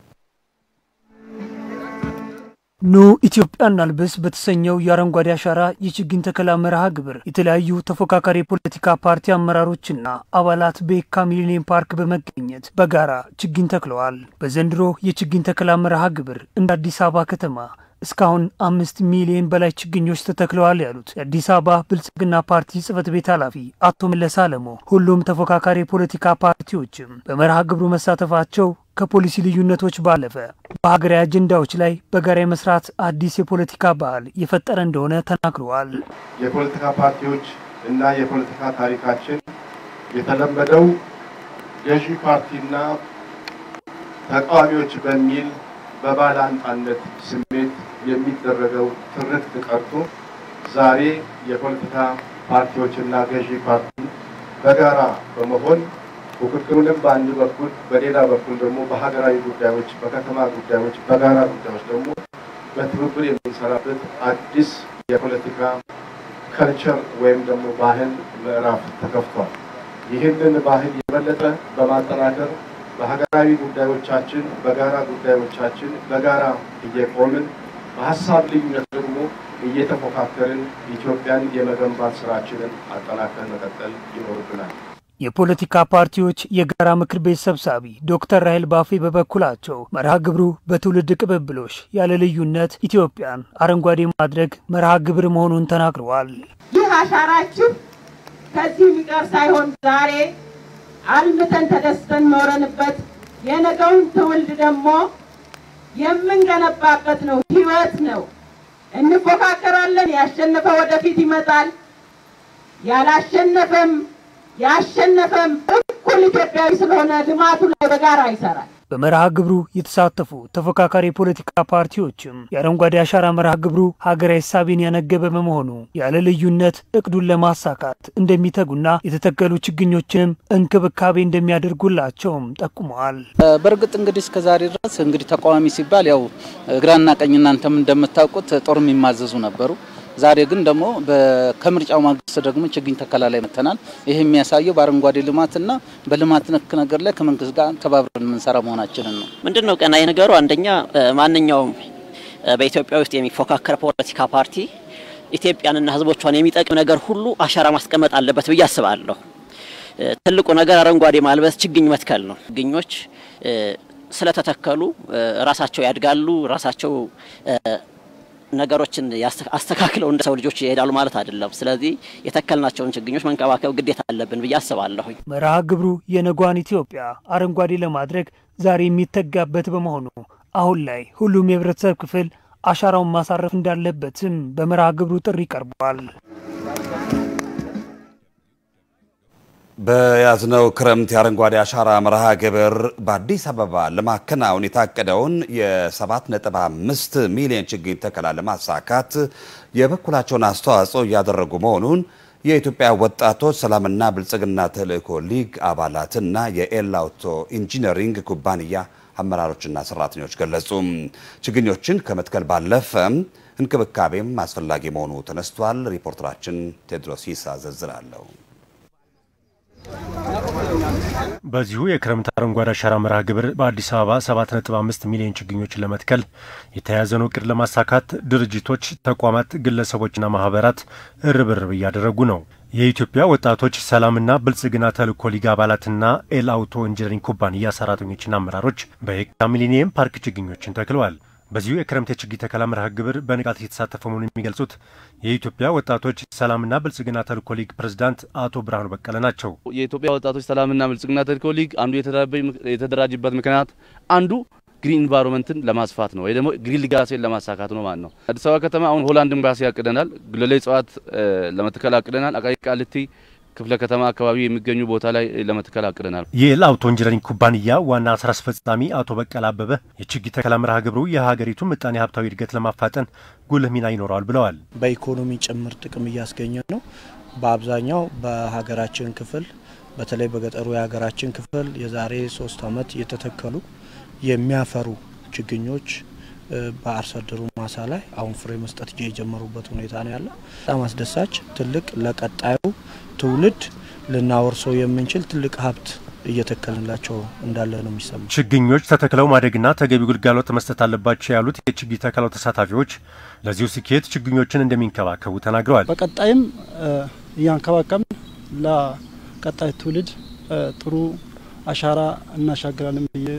ኑ ኢትዮጵያ እናልብስ በተሰኘው የአረንጓዴ አሻራ የችግኝ ተከላ መርሃ ግብር የተለያዩ ተፎካካሪ የፖለቲካ ፓርቲ አመራሮችና አባላት በየካ ሚሊኒየም ፓርክ በመገኘት በጋራ ችግኝ ተክለዋል። በዘንድሮ የችግኝ ተከላ መርሃ ግብር እንደ አዲስ አበባ ከተማ እስካሁን አምስት ሚሊዮን በላይ ችግኞች ተተክለዋል ያሉት የአዲስ አበባ ብልጽግና ፓርቲ ጽህፈት ቤት ኃላፊ አቶ መለስ አለሞ ሁሉም ተፎካካሪ የፖለቲካ ፓርቲዎችም በመርሃ ግብሩ መሳተፋቸው ከፖሊሲ ልዩነቶች ባለፈ በሀገራዊ አጀንዳዎች ላይ በጋራ የመስራት አዲስ የፖለቲካ ባህል የፈጠረ እንደሆነ ተናግረዋል። የፖለቲካ ፓርቲዎች እና የፖለቲካ ታሪካችን የተለመደው ገዢ ፓርቲና ተቃዋሚዎች በሚል በባላንጣነት ስሜት የሚደረገው ትርክት ቀርቶ ዛሬ የፖለቲካ ፓርቲዎችና ገዢ ፓርቲ በጋራ በመሆን ፉክክሩንም በአንድ በኩል በሌላ በኩል ደግሞ በሀገራዊ ጉዳዮች፣ በከተማ ጉዳዮች፣ በጋራ ጉዳዮች ደግሞ በትብብር የምንሰራበት አዲስ የፖለቲካ ከልቸር ወይም ደግሞ ባህል ምዕራፍ ተከፍቷል። ይህንን ባህል የበለጠ በማጠናከር በሀገራዊ ጉዳዮቻችን፣ በጋራ ጉዳዮቻችን በጋራ እየቆምን በሀሳብ ልዩነት ደግሞ እየተፎካከርን ኢትዮጵያን የመገንባት ስራችንን አጠናክረን መቀጠል ይኖርብናል። የፖለቲካ ፓርቲዎች የጋራ ምክር ቤት ሰብሳቢ ዶክተር ራሄል ባፌ በበኩላቸው መርሃ ግብሩ በትውልድ ቅብብሎሽ ያለ ልዩነት ኢትዮጵያን አረንጓዴ ማድረግ መርሃ ግብር መሆኑን ተናግረዋል። ይህ አሻራችሁ ከዚህ የሚቀር ሳይሆን ዛሬ አልምተን ተደስተን ኖረንበት የነገውን ትውልድ ደግሞ የምንገነባበት ነው። ህይወት ነው። እንፎካከራለን። ያሸነፈ ወደፊት ይመጣል። ያላሸነፈም ያሸነፈም እኩል ኢትዮጵያዊ ስለሆነ ልማቱ ላይ በጋራ ይሰራል። በመርሃ ግብሩ የተሳተፉ ተፎካካሪ የፖለቲካ ፓርቲዎችም የአረንጓዴ አሻራ መርሃ ግብሩ ሀገራዊ ሳቢን ያነገበ በመሆኑ ያለ ልዩነት እቅዱን ለማሳካት እንደሚተጉና የተተከሉ ችግኞችንም እንክብካቤ እንደሚያደርጉላቸውም ጠቁመዋል። በእርግጥ እንግዲህ እስከ ዛሬ ድረስ እንግዲህ ተቃዋሚ ሲባል ያው ግራና ቀኝ እናንተም እንደምታውቁት ጦር የሚማዘዙ ነበሩ። ዛሬ ግን ደግሞ ከምርጫው ማግስት ደግሞ ችግኝ ተከላ ላይ መጥተናል። ይህ የሚያሳየው በአረንጓዴ ልማትና በልማት ነክ ነገር ላይ ከመንግስት ጋር ተባብረን የምንሰራ መሆናችንን ነው። ምንድን ነው ቀናይ ነገሩ? አንደኛ ማንኛውም በኢትዮጵያ ውስጥ የሚፎካከር ፖለቲካ ፓርቲ ኢትዮጵያንና ሕዝቦቿን የሚጠቅም ነገር ሁሉ አሻራ ማስቀመጥ አለበት ብዬ አስባለሁ። ትልቁ ነገር አረንጓዴ ማልበስ፣ ችግኝ መትከል ነው። ችግኞች ስለተተከሉ ራሳቸው ያድጋሉ፣ ራሳቸው ነገሮችን አስተካክለው እንደ ሰው ልጆች ይሄዳሉ ማለት አይደለም። ስለዚህ የተከልናቸውን ችግኞች መንከባከብ ግዴታ አለብን ብዬ አስባለሁኝ። መርሃ ግብሩ የነጓን ኢትዮጵያ አረንጓዴ ለማድረግ ዛሬ የሚተጋበት በመሆኑ አሁን ላይ ሁሉም የህብረተሰብ ክፍል አሻራውን ማሳረፍ እንዳለበትም በመርሃ ግብሩ ጥሪ ቀርቧል። በያዝነው ክረምት የአረንጓዴ አሻራ መርሃ ግብር በአዲስ አበባ ለማከናወን የታቀደውን የ7.5 ሚሊዮን ችግኝ ተከላ ለማሳካት የበኩላቸውን አስተዋጽኦ እያደረጉ መሆኑን የኢትዮጵያ ወጣቶች ሰላምና ብልጽግና ተልእኮ ሊግ አባላትና የኤላውቶ ኢንጂነሪንግ ኩባንያ አመራሮችና ሰራተኞች ገለጹ። ችግኞችን ከመትከል ባለፈ እንክብካቤም አስፈላጊ መሆኑ ተነስቷል። ሪፖርተራችን ቴድሮስ ይሳ ዝርዝር አለው። በዚሁ የክረምት አረንጓዴ አሻራ መርሃ ግብር በአዲስ አበባ 7.5 ሚሊዮን ችግኞችን ለመትከል የተያያዘውን እቅድ ለማሳካት ድርጅቶች፣ ተቋማት፣ ግለሰቦችና ማህበራት ርብርብ እያደረጉ ነው። የኢትዮጵያ ወጣቶች ሰላምና ብልጽግና ተልእኮ ሊግ አባላትና ኤል አውቶ ኢንጂነሪንግ ኩባንያ ሰራተኞችና አመራሮች በየካ ሚሊኒየም ፓርክ ችግኞችን ተክለዋል። በዚሁ የክረምት የችግኝ ተከላ መርሃ ግብር በንቃት እየተሳተፈ መሆኑን የሚገልጹት የኢትዮጵያ ወጣቶች ሰላምና ብልጽግና ተልእኮ ሊግ ፕሬዝዳንት አቶ ብርሃኑ በቀለ ናቸው። የኢትዮጵያ ወጣቶች ሰላምና ብልጽግና ተልእኮ ሊግ አንዱ የተደራጅበት ምክንያት አንዱ ግሪን ኢንቫይሮንመንትን ለማስፋት ነው ወይ ደግሞ ግሪን ሊጋሴን ለማሳካት ነው ማለት ነው። አዲስ አበባ ከተማ አሁን ሆላንድ ኤምባሲ ያቅደናል፣ ጉለሌ እጽዋት ለመትከል አቅደናል። አቃቂ ቃሊቲ ክፍለ ከተማ አካባቢ የሚገኙ ቦታ ላይ ለመትከል አቅደናል። የኤል አውቶ ኢንጂነሪንግ ኩባንያ ዋና ስራ አስፈጻሚ አቶ በቀለ አበበ የችግኝ ተከላ መርሃ ግብሩ የሀገሪቱን ምጣኔ ሀብታዊ እድገት ለማፋጠን ጉልህ ሚና ይኖረዋል ብለዋል። በኢኮኖሚ ጭምር ጥቅም እያስገኘ ነው። በአብዛኛው በሀገራችን ክፍል በተለይ በገጠሩ የሀገራችን ክፍል የዛሬ ሶስት ዓመት የተተከሉ የሚያፈሩ ችግኞች በአርሶ አደሩ ማሳ ላይ አሁን ፍሬ መስጠት የጀመሩበት ሁኔታ ነው ያለው። በጣም አስደሳች ትልቅ ለቀጣዩ ትውልድ ልናወርሰው የምንችል ትልቅ ሀብት እየተከልንላቸው እንዳለ ነው የሚሰማ። ችግኞች ተተክለው ማደግና ተገቢ ግልጋሎት መስጠት አለባቸው ያሉት የችግኝ ተከላው ተሳታፊዎች ለዚሁ ስኬት ችግኞችን እንደሚንከባከቡ ተናግረዋል። በቀጣይም እያንከባከብን ለቀጣይ ትውልድ ጥሩ አሻራ እናሻግራለን ብዬ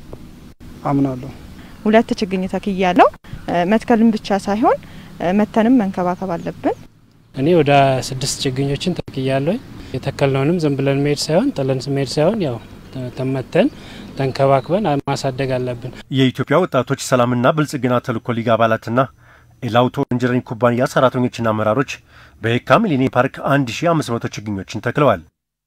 አምናለሁ። ሁለት ችግኝ ተክያለሁ። መትከልን ብቻ ሳይሆን መተንም መንከባከብ አለብን። እኔ ወደ ስድስት ችግኞችን ተክያለሁ። የተከልነውንም ዝም ብለን መሄድ ሳይሆን ጥለን መሄድ ሳይሆን ያው ተመተን ተንከባክበን ማሳደግ አለብን። የኢትዮጵያ ወጣቶች ሰላምና ብልጽግና ተልእኮ ሊግ አባላትና ኤላውቶ ኢንጂነሪንግ ኩባንያ ሰራተኞችና አመራሮች በየካ ሚሊኒየም ፓርክ 1500 ችግኞችን ተክለዋል።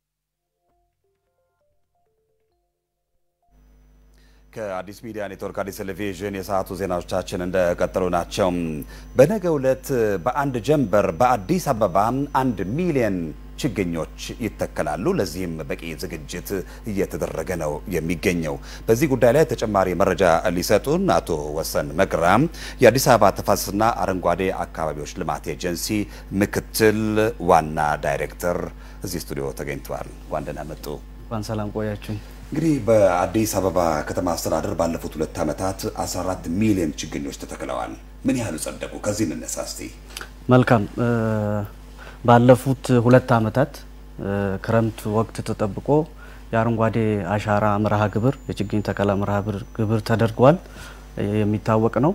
ከአዲስ ሚዲያ ኔትወርክ አዲስ ቴሌቪዥን የሰዓቱ ዜናዎቻችን እንደቀጠሉ ናቸው። በነገው ዕለት በአንድ ጀንበር በአዲስ አበባ አንድ ሚሊዮን ችግኞች ይተከላሉ። ለዚህም በቂ ዝግጅት እየተደረገ ነው የሚገኘው። በዚህ ጉዳይ ላይ ተጨማሪ መረጃ ሊሰጡን አቶ ወሰን መክራም የአዲስ አበባ ተፋሰስና አረንጓዴ አካባቢዎች ልማት ኤጀንሲ ምክትል ዋና ዳይሬክተር እዚህ ስቱዲዮ ተገኝተዋል። እንኳን ደህና መጡ። እንኳን ሰላም ቆያችሁኝ። እንግዲህ በአዲስ አበባ ከተማ አስተዳደር ባለፉት ሁለት ዓመታት 14 ሚሊዮን ችግኞች ተተክለዋል። ምን ያህሉ ጸደቁ? ከዚህ እንነሳ እስቲ። መልካም ባለፉት ሁለት ዓመታት ክረምት ወቅት ተጠብቆ የአረንጓዴ አሻራ መርሃ ግብር የችግኝ ተከላ መርሃ ግብር ተደርጓል። የሚታወቅ ነው።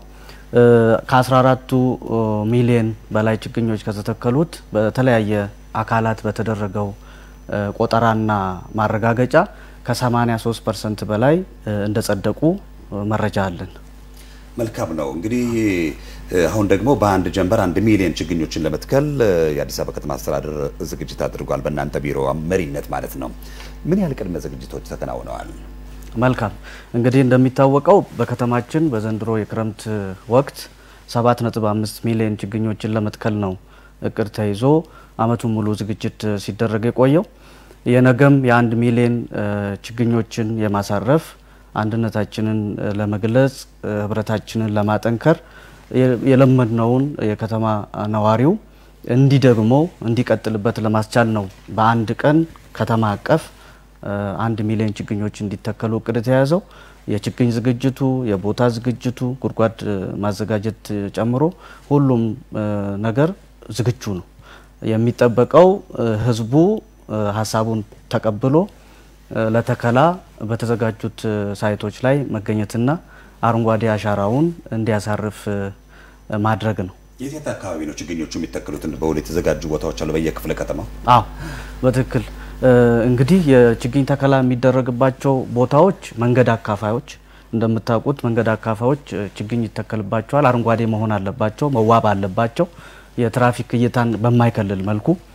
ከ14ቱ ሚሊዮን በላይ ችግኞች ከተተከሉት በተለያየ አካላት በተደረገው ቆጠራና ማረጋገጫ ከ83 ፐርሰንት በላይ እንደጸደቁ መረጃ አለን። መልካም ነው። እንግዲህ አሁን ደግሞ በአንድ ጀንበር አንድ ሚሊዮን ችግኞችን ለመትከል የአዲስ አበባ ከተማ አስተዳደር ዝግጅት አድርጓል። በእናንተ ቢሮ መሪነት ማለት ነው። ምን ያህል ቅድመ ዝግጅቶች ተከናውነዋል? መልካም እንግዲህ እንደሚታወቀው በከተማችን በዘንድሮ የክረምት ወቅት 7.5 ሚሊዮን ችግኞችን ለመትከል ነው እቅድ ተይዞ አመቱን ሙሉ ዝግጅት ሲደረግ የቆየው። የነገም የአንድ ሚሊዮን ችግኞችን የማሳረፍ አንድነታችንን ለመግለጽ ህብረታችንን ለማጠንከር የለመድነውን የከተማ ነዋሪው እንዲደግመው እንዲቀጥልበት ለማስቻል ነው በአንድ ቀን ከተማ አቀፍ አንድ ሚሊዮን ችግኞች እንዲተከሉ እቅድ የተያዘው። የችግኝ ዝግጅቱ፣ የቦታ ዝግጅቱ፣ ጉድጓድ ማዘጋጀት ጨምሮ ሁሉም ነገር ዝግጁ ነው። የሚጠበቀው ህዝቡ ሀሳቡን ተቀብሎ ለተከላ በተዘጋጁት ሳይቶች ላይ መገኘትና አረንጓዴ አሻራውን እንዲያሳርፍ ማድረግ ነው። የት የት አካባቢ ነው ችግኞቹ የሚተከሉት? በውል የተዘጋጁ ቦታዎች አሉ በየክፍለ ከተማው? አዎ በትክክል እንግዲህ የችግኝ ተከላ የሚደረግባቸው ቦታዎች መንገድ አካፋዮች፣ እንደምታውቁት መንገድ አካፋዮች ችግኝ ይተከልባቸዋል። አረንጓዴ መሆን አለባቸው፣ መዋብ አለባቸው። የትራፊክ እይታን በማይከልል መልኩ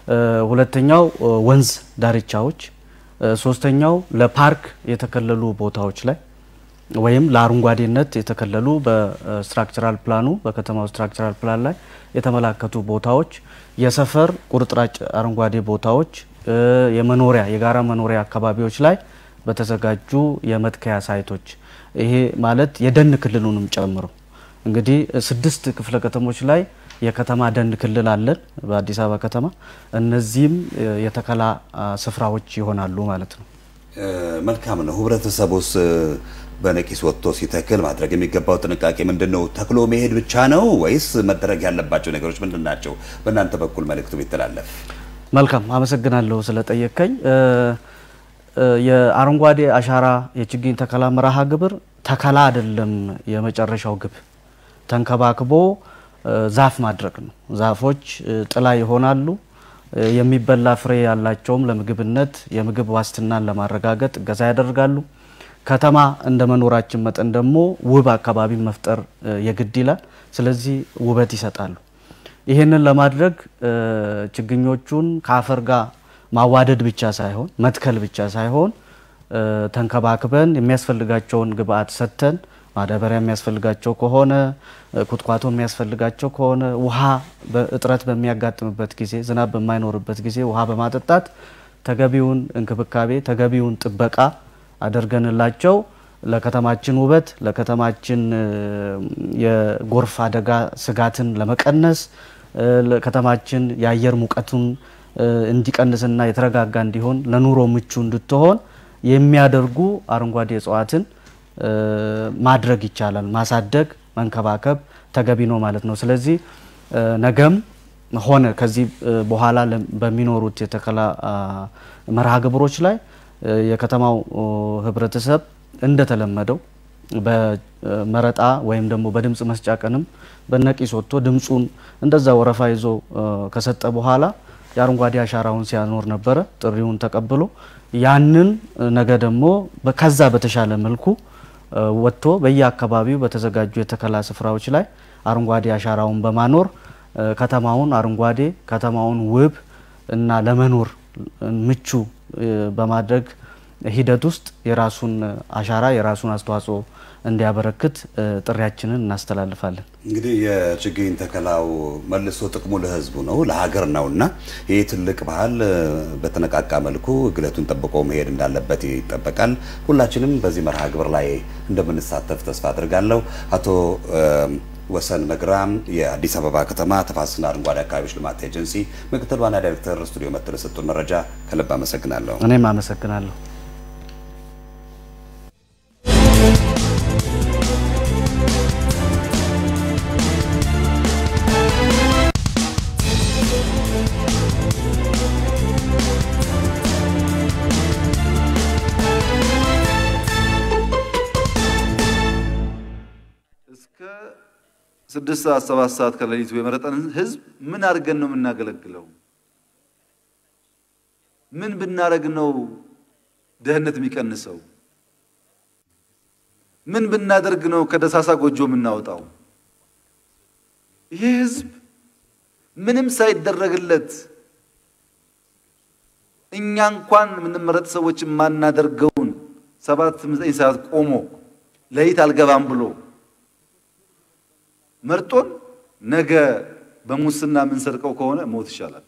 ሁለተኛው ወንዝ ዳርቻዎች፣ ሶስተኛው ለፓርክ የተከለሉ ቦታዎች ላይ ወይም ለአረንጓዴነት የተከለሉ በስትራክቸራል ፕላኑ በከተማው ስትራክቸራል ፕላን ላይ የተመላከቱ ቦታዎች፣ የሰፈር ቁርጥራጭ አረንጓዴ ቦታዎች፣ የመኖሪያ የጋራ መኖሪያ አካባቢዎች ላይ በተዘጋጁ የመትከያ ሳይቶች ይሄ ማለት የደን ክልሉንም ጨምሮ እንግዲህ ስድስት ክፍለ ከተሞች ላይ የከተማ ደን ክልል አለን በአዲስ አበባ ከተማ። እነዚህም የተከላ ስፍራዎች ይሆናሉ ማለት ነው። መልካም ነው። ህብረተሰቡስ በነቂስ ወጥቶ ሲተክል ማድረግ የሚገባው ጥንቃቄ ምንድን ነው? ተክሎ መሄድ ብቻ ነው ወይስ መደረግ ያለባቸው ነገሮች ምንድን ናቸው? በእናንተ በኩል መልእክቱ ቢተላለፍ። መልካም አመሰግናለሁ ስለጠየቀኝ። የአረንጓዴ አሻራ የችግኝ ተከላ መርሃ ግብር ተከላ አይደለም የመጨረሻው ግብ፣ ተንከባክቦ ዛፍ ማድረግ ነው። ዛፎች ጥላ ይሆናሉ። የሚበላ ፍሬ ያላቸውም ለምግብነት የምግብ ዋስትናን ለማረጋገጥ እገዛ ያደርጋሉ። ከተማ እንደ መኖራችን መጠን ደግሞ ውብ አካባቢ መፍጠር የግድ ይላል። ስለዚህ ውበት ይሰጣሉ። ይህንን ለማድረግ ችግኞቹን ከአፈር ጋር ማዋደድ ብቻ ሳይሆን መትከል ብቻ ሳይሆን ተንከባክበን የሚያስፈልጋቸውን ግብአት ሰጥተን ማዳበሪያ የሚያስፈልጋቸው ከሆነ ኩትኳቶ የሚያስፈልጋቸው ከሆነ ውሃ እጥረት በሚያጋጥምበት ጊዜ፣ ዝናብ በማይኖርበት ጊዜ ውሃ በማጠጣት ተገቢውን እንክብካቤ ተገቢውን ጥበቃ አደርገንላቸው ለከተማችን ውበት ለከተማችን የጎርፍ አደጋ ስጋትን ለመቀነስ ለከተማችን የአየር ሙቀቱን እንዲቀንስና የተረጋጋ እንዲሆን ለኑሮ ምቹ እንድትሆን የሚያደርጉ አረንጓዴ እጽዋትን ማድረግ ይቻላል። ማሳደግ፣ መንከባከብ ተገቢ ነው ማለት ነው። ስለዚህ ነገም ሆነ ከዚህ በኋላ በሚኖሩት የተከላ መርሃ ግብሮች ላይ የከተማው ህብረተሰብ እንደተለመደው በመረጣ ወይም ደግሞ በድምፅ መስጫ ቀንም በነቂስ ወጥቶ ድምፁን እንደዛ ወረፋ ይዞ ከሰጠ በኋላ የአረንጓዴ አሻራውን ሲያኖር ነበረ። ጥሪውን ተቀብሎ ያንን ነገ ደግሞ ከዛ በተሻለ መልኩ ወጥቶ በየአካባቢው በተዘጋጁ የተከላ ስፍራዎች ላይ አረንጓዴ አሻራውን በማኖር ከተማውን አረንጓዴ ከተማውን ውብ እና ለመኖር ምቹ በማድረግ ሂደት ውስጥ የራሱን አሻራ የራሱን አስተዋጽኦ እንዲያበረክት ጥሪያችንን እናስተላልፋለን። እንግዲህ የችግኝ ተከላው መልሶ ጥቅሙ ለህዝቡ ነው ለሀገር ነው እና ይህ ትልቅ ባህል በተነቃቃ መልኩ ግለቱን ጠብቆ መሄድ እንዳለበት ይጠበቃል። ሁላችንም በዚህ መርሃ ግብር ላይ እንደምንሳተፍ ተስፋ አድርጋለሁ። አቶ ወሰን መግራም የአዲስ አበባ ከተማ ተፋሰስና አረንጓዴ አካባቢዎች ልማት ኤጀንሲ ምክትል ዋና ዳይሬክተር ስቱዲዮ መጥተው ለሰጡን መረጃ ከልብ አመሰግናለሁ። እኔም አመሰግናለሁ። ስድስት ሰዓት ሰባት ሰዓት ከሌሊቱ የመረጠን ህዝብ ምን አድርገን ነው የምናገለግለው? ምን ብናደርግ ነው ድህነት የሚቀንሰው? ምን ብናደርግ ነው ከደሳሳ ጎጆ የምናወጣው? ይሄ ህዝብ ምንም ሳይደረግለት እኛ እንኳን የምንመረጥ ሰዎች የማናደርገውን ሰባት ዘጠኝ ሰዓት ቆሞ ለይት አልገባም ብሎ መርጦን ነገ በሙስና የምንሰርቀው ከሆነ ሞት ይሻላል።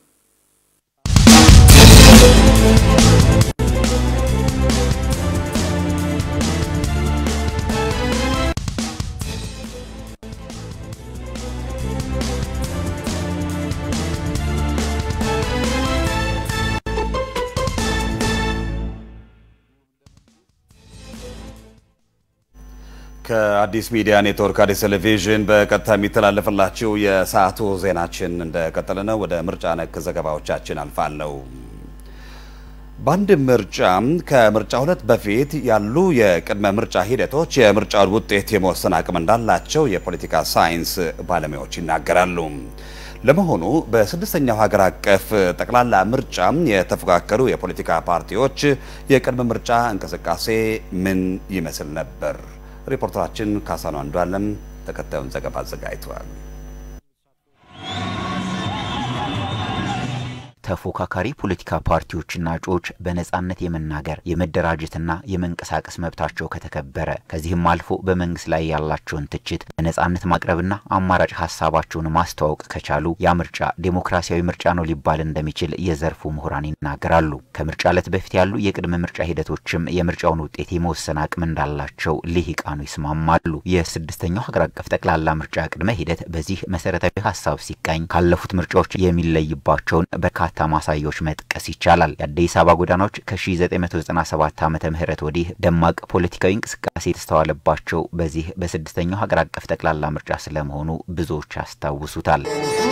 ከአዲስ ሚዲያ ኔትወርክ አዲስ ቴሌቪዥን በቀጥታ የሚተላለፍላችሁ የሰዓቱ ዜናችን እንደቀጠለ ነው። ወደ ምርጫ ነክ ዘገባዎቻችን አልፋለሁ። በአንድ ምርጫ ከምርጫ ሁለት በፊት ያሉ የቅድመ ምርጫ ሂደቶች የምርጫውን ውጤት የመወሰን አቅም እንዳላቸው የፖለቲካ ሳይንስ ባለሙያዎች ይናገራሉ። ለመሆኑ በስድስተኛው ሀገር አቀፍ ጠቅላላ ምርጫ የተፎካከሩ የፖለቲካ ፓርቲዎች የቅድመ ምርጫ እንቅስቃሴ ምን ይመስል ነበር? ሪፖርተራችን ካሳኑ አንዷለም ተከታዩን ዘገባ አዘጋጅተዋል። ተፎካካሪ ፖለቲካ ፓርቲዎችና እጩዎች በነጻነት የመናገር የመደራጀትና የመንቀሳቀስ መብታቸው ከተከበረ ከዚህም አልፎ በመንግስት ላይ ያላቸውን ትችት በነጻነት ማቅረብና አማራጭ ሀሳባቸውን ማስተዋወቅ ከቻሉ ያ ምርጫ ዴሞክራሲያዊ ምርጫ ነው ሊባል እንደሚችል የዘርፉ ምሁራን ይናገራሉ። ከምርጫ ዕለት በፊት ያሉ የቅድመ ምርጫ ሂደቶችም የምርጫውን ውጤት የመወሰን አቅም እንዳላቸው ልሂቃኑ ይስማማሉ። የስድስተኛው ሀገር አቀፍ ጠቅላላ ምርጫ ቅድመ ሂደት በዚህ መሰረታዊ ሀሳብ ሲቃኝ ካለፉት ምርጫዎች የሚለይባቸውን በርካታ ማሳያዎች መጥቀስ ይቻላል። የአዲስ አበባ ጎዳናዎች ከ1997 ዓመተ ምህረት ወዲህ ደማቅ ፖለቲካዊ እንቅስቃሴ የተስተዋለባቸው በዚህ በስድስተኛው ሀገር አቀፍ ጠቅላላ ምርጫ ስለመሆኑ ብዙዎች ያስታውሱታል።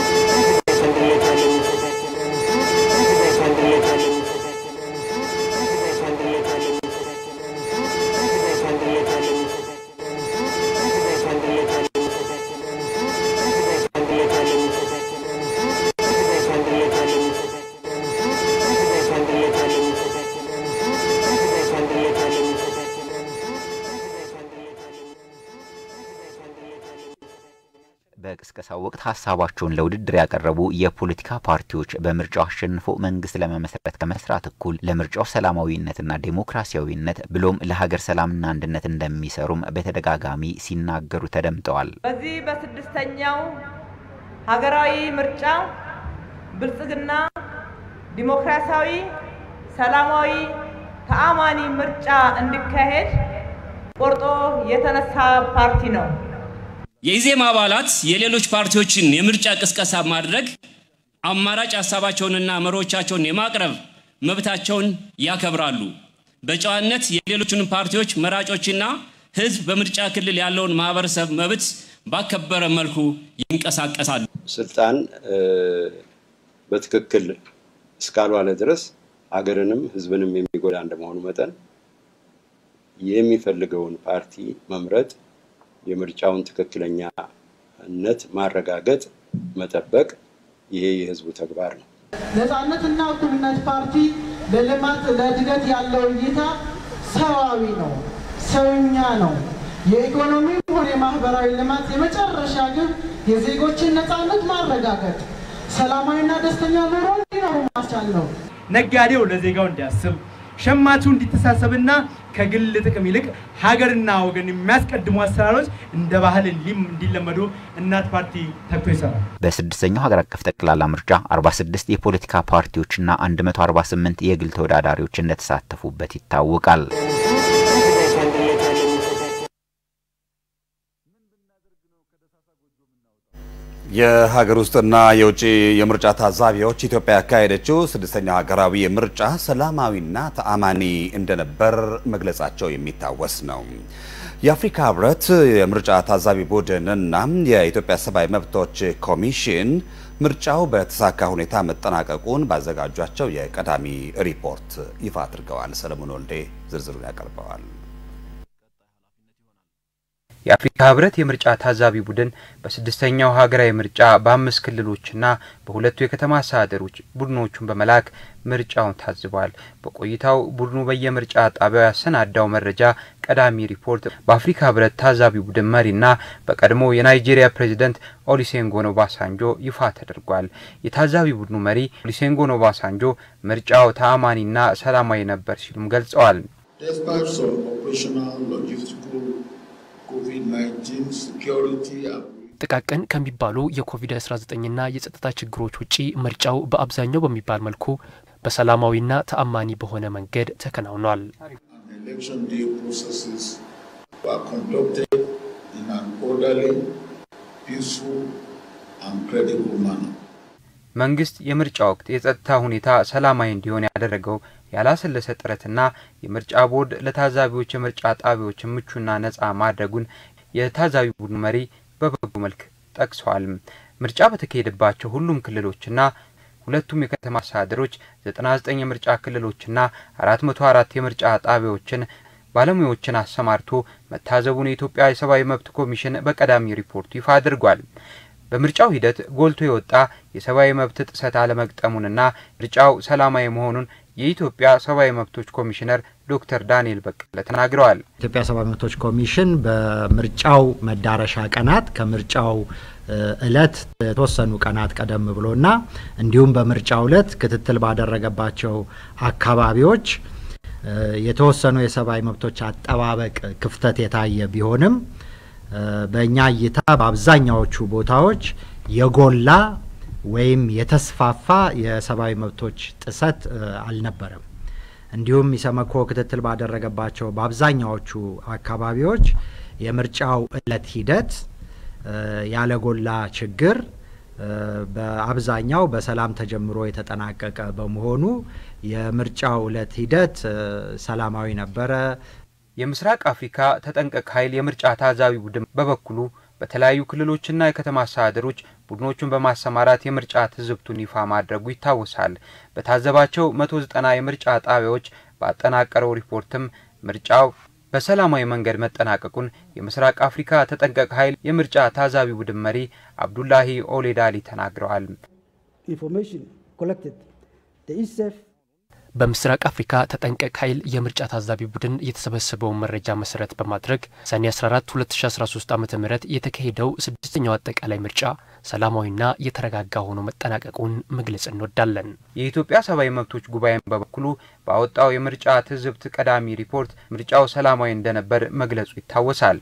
በቅስቀሳው ወቅት ሀሳባቸውን ለውድድር ያቀረቡ የፖለቲካ ፓርቲዎች በምርጫው አሸንፎ መንግስት ለመመስረት ከመስራት እኩል ለምርጫው ሰላማዊነትና ዴሞክራሲያዊነት ብሎም ለሀገር ሰላምና አንድነት እንደሚሰሩም በተደጋጋሚ ሲናገሩ ተደምጠዋል። በዚህ በስድስተኛው ሀገራዊ ምርጫ ብልጽግና ዲሞክራሲያዊ፣ ሰላማዊ፣ ተአማኒ ምርጫ እንዲካሄድ ቆርጦ የተነሳ ፓርቲ ነው። የኢዜማ አባላት የሌሎች ፓርቲዎችን የምርጫ ቅስቀሳ ማድረግ አማራጭ ሀሳባቸውንና መሪዎቻቸውን የማቅረብ መብታቸውን ያከብራሉ። በጨዋነት የሌሎችን ፓርቲዎች መራጮችና ህዝብ በምርጫ ክልል ያለውን ማህበረሰብ መብት ባከበረ መልኩ ይንቀሳቀሳሉ። ስልጣን በትክክል እስካልዋለ ድረስ ሀገርንም ህዝብንም የሚጎዳ እንደመሆኑ መጠን የሚፈልገውን ፓርቲ መምረጥ የምርጫውን ትክክለኛነት ማረጋገጥ፣ መጠበቅ ይሄ የህዝቡ ተግባር ነው። ነጻነትና እኩልነት ፓርቲ ለልማት ለእድገት ያለው እይታ ሰዋዊ ነው፣ ሰውኛ ነው። የኢኮኖሚም ሆነ የማህበራዊ ልማት የመጨረሻ ግብ የዜጎችን ነጻነት ማረጋገጥ፣ ሰላማዊና ደስተኛ ኑሮ እንዲኖሩ ማስቻል ነው። ነጋዴው ለዜጋው እንዲያስብ ሸማቹ እንዲተሳሰብና ከግል ጥቅም ይልቅ ሀገርና ወገን የሚያስቀድሙ አሰራሮች እንደ ባህል እንዲለመዱ እናት ፓርቲ ተግቶ ይሰራል። በስድስተኛው ሀገር አቀፍ ጠቅላላ ምርጫ 46 የፖለቲካ ፓርቲዎችና 148 የግል ተወዳዳሪዎች እንደተሳተፉበት ይታወቃል። የሀገር ውስጥና የውጭ የምርጫ ታዛቢዎች ኢትዮጵያ ያካሄደችው ስድስተኛው ሀገራዊ ምርጫ ሰላማዊና ተአማኒ እንደነበር መግለጻቸው የሚታወስ ነው። የአፍሪካ ህብረት የምርጫ ታዛቢ ቡድንና የኢትዮጵያ ሰብአዊ መብቶች ኮሚሽን ምርጫው በተሳካ ሁኔታ መጠናቀቁን ባዘጋጇቸው የቀዳሚ ሪፖርት ይፋ አድርገዋል። ሰለሞን ወልዴ ዝርዝሩን ያቀርበዋል። የአፍሪካ ህብረት የምርጫ ታዛቢ ቡድን በስድስተኛው ሀገራዊ ምርጫ በአምስት ክልሎችና በሁለቱ የከተማ አስተዳደሮች ቡድኖቹን በመላክ ምርጫውን ታዝቧል። በቆይታው ቡድኑ በየምርጫ ጣቢያው ያሰናዳው መረጃ ቀዳሚ ሪፖርት በአፍሪካ ህብረት ታዛቢ ቡድን መሪና በቀድሞ የናይጄሪያ ፕሬዚደንት ኦሊሴንጎን ኦባሳንጆ ይፋ ተደርጓል። የታዛቢ ቡድኑ መሪ ኦሊሴንጎን ኦባሳንጆ ምርጫው ተአማኒና ሰላማዊ ነበር ሲሉም ገልጸዋል። ጥቃቅን ከሚባሉ የኮቪድ-19ና የጸጥታ ችግሮች ውጪ ምርጫው በአብዛኛው በሚባል መልኩ በሰላማዊና ተአማኒ በሆነ መንገድ ተከናውኗል። መንግስት የምርጫ ወቅት የጸጥታ ሁኔታ ሰላማዊ እንዲሆን ያደረገው ያላሰለሰ ጥረትና የምርጫ ቦርድ ለታዛቢዎች የምርጫ ጣቢያዎች ምቹና ነጻ ማድረጉን የታዛቢ ቡድኑ መሪ በበጎ መልክ ጠቅሰዋል። ምርጫ በተካሄደባቸው ሁሉም ክልሎችና ሁለቱም የከተማ አስተዳደሮች 99 የምርጫ ክልሎችና 404 የምርጫ ጣቢያዎችን ባለሙያዎችን አሰማርቶ መታዘቡን የኢትዮጵያ የሰብአዊ መብት ኮሚሽን በቀዳሚ ሪፖርቱ ይፋ አድርጓል። በምርጫው ሂደት ጎልቶ የወጣ የሰብአዊ መብት ጥሰት አለመግጠሙንና ምርጫው ሰላማዊ መሆኑን የኢትዮጵያ ሰብአዊ መብቶች ኮሚሽነር ዶክተር ዳንኤል በቀለ ተናግረዋል። ኢትዮጵያ ሰብአዊ መብቶች ኮሚሽን በምርጫው መዳረሻ ቀናት ከምርጫው እለት የተወሰኑ ቀናት ቀደም ብሎና እንዲሁም በምርጫው እለት ክትትል ባደረገባቸው አካባቢዎች የተወሰኑ የሰብአዊ መብቶች አጠባበቅ ክፍተት የታየ ቢሆንም በእኛ እይታ በአብዛኛዎቹ ቦታዎች የጎላ ወይም የተስፋፋ የሰብአዊ መብቶች ጥሰት አልነበረም። እንዲሁም ኢሰመኮ ክትትል ባደረገባቸው በአብዛኛዎቹ አካባቢዎች የምርጫው እለት ሂደት ያለ ጎላ ችግር በአብዛኛው በሰላም ተጀምሮ የተጠናቀቀ በመሆኑ የምርጫው እለት ሂደት ሰላማዊ ነበረ። የምስራቅ አፍሪካ ተጠንቀቅ ኃይል የምርጫ ታዛቢ ቡድን በበኩሉ በተለያዩ ክልሎችና የከተማ አስተዳደሮች ቡድኖቹን በማሰማራት የምርጫ ትዝብቱን ይፋ ማድረጉ ይታወሳል። በታዘባቸው መቶ ዘጠና የምርጫ ጣቢያዎች ባጠናቀረው ሪፖርትም ምርጫው በሰላማዊ መንገድ መጠናቀቁን የምስራቅ አፍሪካ ተጠንቀቅ ኃይል የምርጫ ታዛቢ ቡድን መሪ አብዱላሂ ኦሌዳሊ ተናግረዋል። በምስራቅ አፍሪካ ተጠንቀቅ ኃይል የምርጫ ታዛቢ ቡድን የተሰበሰበውን መረጃ መሰረት በማድረግ ሰኔ 14 2013 ዓ ም የተካሄደው ስድስተኛው አጠቃላይ ምርጫ ሰላማዊና የተረጋጋ ሆኖ መጠናቀቁን መግለጽ እንወዳለን። የኢትዮጵያ ሰብአዊ መብቶች ጉባኤን በበኩሉ ባወጣው የምርጫ ትዝብት ቀዳሚ ሪፖርት ምርጫው ሰላማዊ እንደነበር መግለጹ ይታወሳል።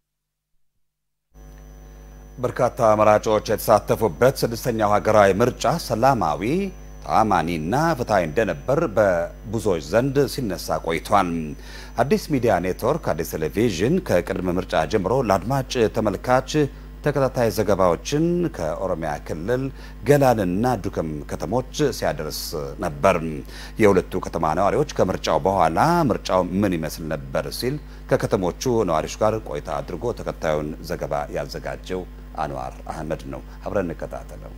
በርካታ መራጮች የተሳተፉበት ስድስተኛው ሀገራዊ ምርጫ ሰላማዊ ተአማኒና ፍትሐዊ እንደነበር በብዙዎች ዘንድ ሲነሳ ቆይቷል። አዲስ ሚዲያ ኔትወርክ፣ አዲስ ቴሌቪዥን ከቅድመ ምርጫ ጀምሮ ለአድማጭ ተመልካች ተከታታይ ዘገባዎችን ከኦሮሚያ ክልል ገላንና ዱከም ከተሞች ሲያደርስ ነበር። የሁለቱ ከተማ ነዋሪዎች ከምርጫው በኋላ ምርጫው ምን ይመስል ነበር ሲል ከከተሞቹ ነዋሪዎች ጋር ቆይታ አድርጎ ተከታዩን ዘገባ ያዘጋጀው አንዋር አህመድ ነው። አብረን እንከታተለው።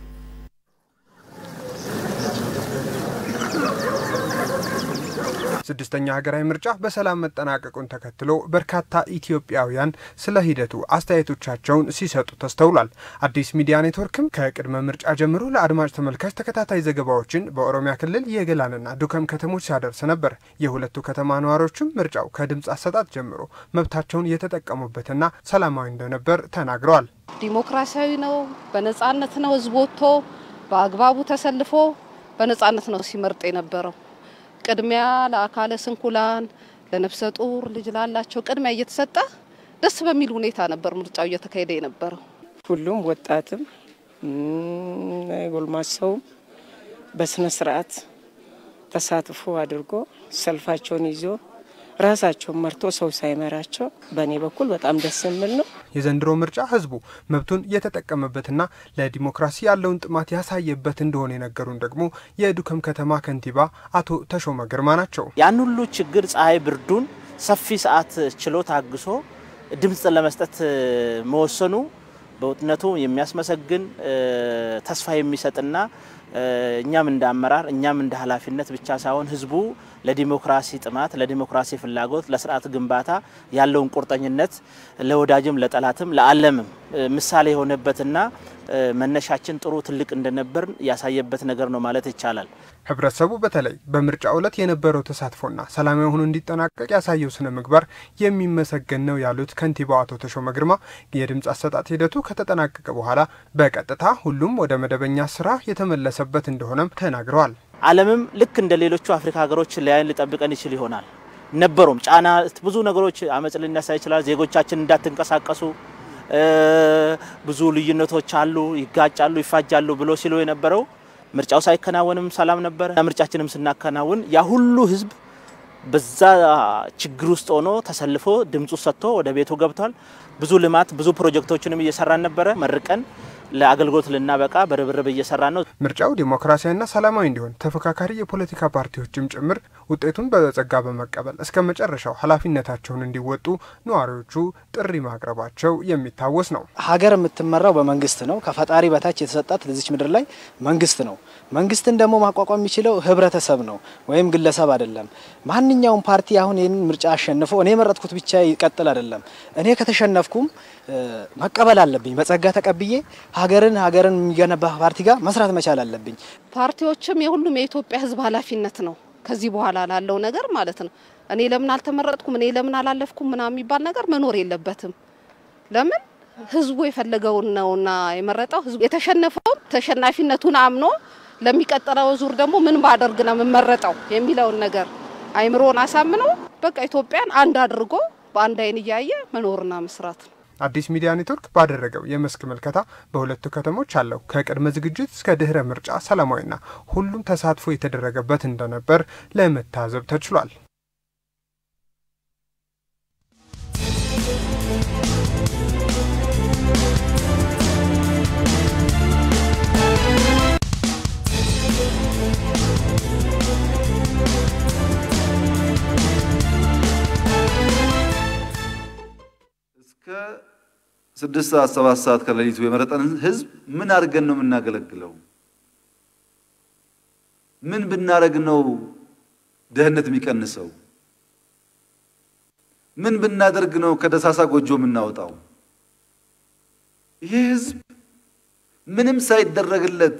ስድስተኛ ሀገራዊ ምርጫ በሰላም መጠናቀቁን ተከትሎ በርካታ ኢትዮጵያውያን ስለ ሂደቱ አስተያየቶቻቸውን ሲሰጡ ተስተውሏል። አዲስ ሚዲያ ኔትወርክም ከቅድመ ምርጫ ጀምሮ ለአድማጭ ተመልካች ተከታታይ ዘገባዎችን በኦሮሚያ ክልል የገላንና ዱከም ከተሞች ሲያደርስ ነበር። የሁለቱ ከተማ ነዋሪዎችም ምርጫው ከድምፅ አሰጣጥ ጀምሮ መብታቸውን የተጠቀሙበትና ሰላማዊ እንደነበር ተናግረዋል። ዲሞክራሲያዊ ነው፣ በነጻነት ነው ህዝብ ወጥቶ በአግባቡ ተሰልፎ በነጻነት ነው ሲመርጥ የነበረው። ቅድሚያ ለአካለ ስንኩላን፣ ለነፍሰ ጡር ልጅ ላላቸው ቅድሚያ እየተሰጠ ደስ በሚል ሁኔታ ነበር ምርጫው እየተካሄደ የነበረው። ሁሉም ወጣትም ጎልማሳውም በስነ ስርዓት ተሳትፎ አድርጎ ሰልፋቸውን ይዞ ራሳቸውን መርቶ ሰው ሳይመራቸው በእኔ በኩል በጣም ደስ የሚል ነው። የዘንድሮ ምርጫ ህዝቡ መብቱን የተጠቀመበትና ለዲሞክራሲ ያለውን ጥማት ያሳየበት እንደሆነ የነገሩን ደግሞ የዱከም ከተማ ከንቲባ አቶ ተሾመ ግርማ ናቸው። ያን ሁሉ ችግር ፀሐይ ብርዱን ሰፊ ሰዓት ችሎ ታግሶ ድምፅ ለመስጠት መወሰኑ በእውነቱ የሚያስመሰግን ተስፋ የሚሰጥና እኛም እንደ አመራር እኛም እንደ ኃላፊነት ብቻ ሳይሆን ህዝቡ ለዲሞክራሲ ጥማት፣ ለዲሞክራሲ ፍላጎት፣ ለስርዓት ግንባታ ያለውን ቁርጠኝነት ለወዳጅም ለጠላትም ለዓለምም ምሳሌ የሆነበትና መነሻችን ጥሩ ትልቅ እንደነበር ያሳየበት ነገር ነው ማለት ይቻላል። ህብረተሰቡ በተለይ በምርጫ ዕለት የነበረው ተሳትፎና ሰላማዊ ሆኖ እንዲጠናቀቅ ያሳየው ስነ ምግባር የሚመሰገን ነው ያሉት ከንቲባው አቶ ተሾመ ግርማ የድምፅ አሰጣጥ ሂደቱ ከተጠናቀቀ በኋላ በቀጥታ ሁሉም ወደ መደበኛ ስራ የተመለሰበት እንደሆነም ተናግረዋል። ዓለምም ልክ እንደ ሌሎቹ አፍሪካ ሀገሮች ሊያይን ሊጠብቀን ይችል ይሆናል ነበሩም ጫና ብዙ ነገሮች አመፅ ሊነሳ ይችላል። ዜጎቻችን እንዳትንቀሳቀሱ ብዙ ልዩነቶች አሉ፣ ይጋጫሉ፣ ይፋጃሉ ብሎ ሲሉ የነበረው ምርጫው ሳይከናወንም ሰላም ነበረ። ምርጫችንም ስናከናውን ያ ሁሉ ህዝብ በዛ ችግር ውስጥ ሆኖ ተሰልፎ ድምፁ ሰጥቶ ወደ ቤቱ ገብቷል። ብዙ ልማት ብዙ ፕሮጀክቶችንም እየሰራን ነበረ መርቀን ለአገልግሎት ልናበቃ በርብርብ እየሰራ ነው። ምርጫው ዲሞክራሲያዊና ሰላማዊ እንዲሆን ተፎካካሪ የፖለቲካ ፓርቲዎችም ጭምር ውጤቱን በጸጋ በመቀበል እስከ መጨረሻው ኃላፊነታቸውን እንዲወጡ ነዋሪዎቹ ጥሪ ማቅረባቸው የሚታወስ ነው። ሀገር የምትመራው በመንግስት ነው። ከፈጣሪ በታች የተሰጣት ለዚች ምድር ላይ መንግስት ነው። መንግስትን ደግሞ ማቋቋም የሚችለው ህብረተሰብ ነው ወይም ግለሰብ አይደለም። ማንኛውም ፓርቲ አሁን ይህንን ምርጫ አሸንፎ እኔ የመረጥኩት ብቻ ይቀጥል አይደለም። እኔ ከተሸነፍኩም መቀበል አለብኝ። በጸጋ ተቀብዬ ሀገርን ሀገርን የሚገነባ ፓርቲ ጋር መስራት መቻል አለብኝ። ፓርቲዎችም የሁሉም የኢትዮጵያ ህዝብ ኃላፊነት ነው። ከዚህ በኋላ ላለው ነገር ማለት ነው። እኔ ለምን አልተመረጥኩም፣ እኔ ለምን አላለፍኩም ምናምን የሚባል ነገር መኖር የለበትም። ለምን ህዝቡ የፈለገውን ነውና የመረጠው። ህዝቡ የተሸነፈውም ተሸናፊነቱን አምኖ ለሚቀጥለው ዙር ደግሞ ምን ባደርግ ነው የምመረጠው የሚለውን ነገር አይምሮን አሳምኖ በቃ ኢትዮጵያን አንድ አድርጎ በአንድ አይን እያየ መኖርና መስራት ነው። አዲስ ሚዲያ ኔትወርክ ባደረገው የመስክ ምልከታ በሁለቱ ከተሞች አለው ከቅድመ ዝግጅት እስከ ድህረ ምርጫ ሰላማዊና ሁሉም ተሳትፎ የተደረገበት እንደነበር ለመታዘብ ተችሏል። እስከ ስድስት ሰዓት ሰባት ሰዓት ከሌሊቱ የመረጠንን ህዝብ ምን አድርገን ነው የምናገለግለው? ምን ብናደርግ ነው ድህነት የሚቀንሰው? ምን ብናደርግ ነው ከደሳሳ ጎጆ የምናወጣው? ይሄ ህዝብ ምንም ሳይደረግለት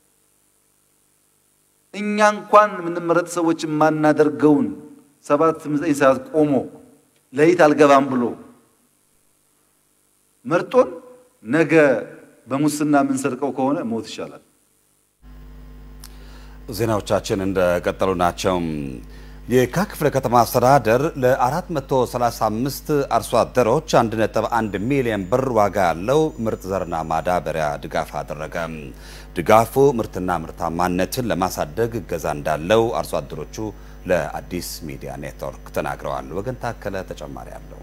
እኛ እንኳን የምንመረጥ ሰዎች የማናደርገውን ሰባት ዘጠኝ ሰዓት ቆሞ ሌሊት አልገባም ብሎ መርጦን ነገ በሙስና የምንሰርቀው ከሆነ ሞት ይሻላል። ዜናዎቻችን እንደቀጠሉ ናቸው። የካ ክፍለ ከተማ አስተዳደር ለ435 አርሶ አደሮች 1.1 ሚሊዮን ብር ዋጋ ያለው ምርጥ ዘርና ማዳበሪያ ድጋፍ አደረገ። ድጋፉ ምርትና ምርታማነትን ለማሳደግ እገዛ እንዳለው አርሶ አደሮቹ ለአዲስ ሚዲያ ኔትወርክ ተናግረዋል። ወገን ታከለ ተጨማሪ አለው።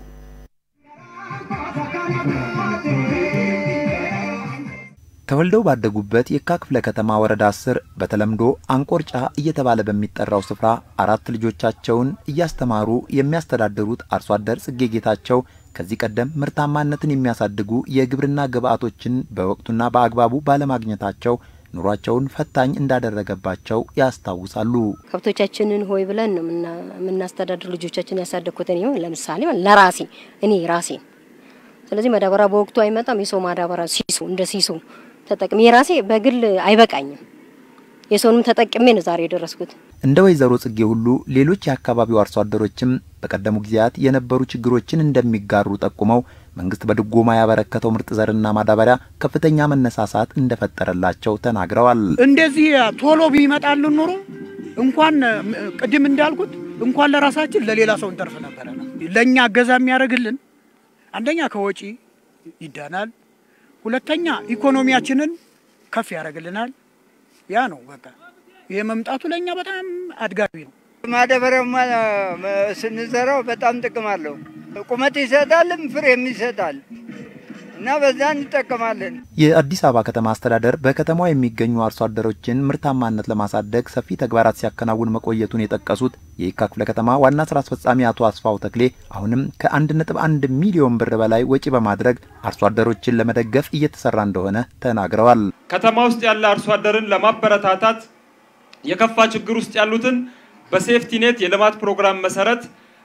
ተወልደው ባደጉበት የካ ክፍለ ከተማ ወረዳ አስር በተለምዶ አንቆርጫ እየተባለ በሚጠራው ስፍራ አራት ልጆቻቸውን እያስተማሩ የሚያስተዳድሩት አርሶ አደር ጽጌ ጌታቸው ከዚህ ቀደም ምርታማነትን የሚያሳድጉ የግብርና ግብዓቶችን በወቅቱና በአግባቡ ባለማግኘታቸው ኑሯቸውን ፈታኝ እንዳደረገባቸው ያስታውሳሉ። ከብቶቻችንን ሆይ ብለን ነው የምናስተዳድር ልጆቻችን ያሳደግኩት እኔ ለምሳሌ ለራሴ እኔ ራሴ ስለዚህ ማዳበሪያ በወቅቱ አይመጣም። የሰው ማዳበሪያ ሲሶ እንደ ሲሶ ተጠቅሜ የራሴ በግል አይበቃኝም። የሰውንም ተጠቅሜ ነው ዛሬ የደረስኩት። እንደ ወይዘሮ ጽጌ ሁሉ ሌሎች የአካባቢው አርሶ አደሮችም በቀደሙ ጊዜያት የነበሩ ችግሮችን እንደሚጋሩ ጠቁመው መንግስት በድጎማ ያበረከተው ምርጥ ዘርና ማዳበሪያ ከፍተኛ መነሳሳት እንደፈጠረላቸው ተናግረዋል። እንደዚህ ቶሎ ቢመጣልን ኑሮ እንኳን ቅድም እንዳልኩት እንኳን ለራሳችን ለሌላ ሰው እንተርፍ ነበረ። ለእኛ እገዛ የሚያደርግልን አንደኛ ከወጪ ይዳናል፣ ሁለተኛ ኢኮኖሚያችንን ከፍ ያደርግልናል። ያ ነው በቃ ይሄ መምጣቱ ለእኛ በጣም አድጋቢ ነው። ማዳበሪያማ ስንዘራው በጣም ጥቅም አለው። ቁመት ይሰጣልም ፍሬም ይሰጣል እና በዛ እንጠቀማለን። የአዲስ አበባ ከተማ አስተዳደር በከተማዋ የሚገኙ አርሶ አደሮችን ምርታማነት ለማሳደግ ሰፊ ተግባራት ሲያከናውን መቆየቱን የጠቀሱት የየካ ክፍለ ከተማ ዋና ስራ አስፈጻሚ አቶ አስፋው ተክሌ አሁንም ከ1.1 ሚሊዮን ብር በላይ ወጪ በማድረግ አርሶ አደሮችን ለመደገፍ እየተሰራ እንደሆነ ተናግረዋል። ከተማ ውስጥ ያለ አርሶ አደርን ለማበረታታት የከፋ ችግር ውስጥ ያሉትን በሴፍቲኔት የልማት ፕሮግራም መሰረት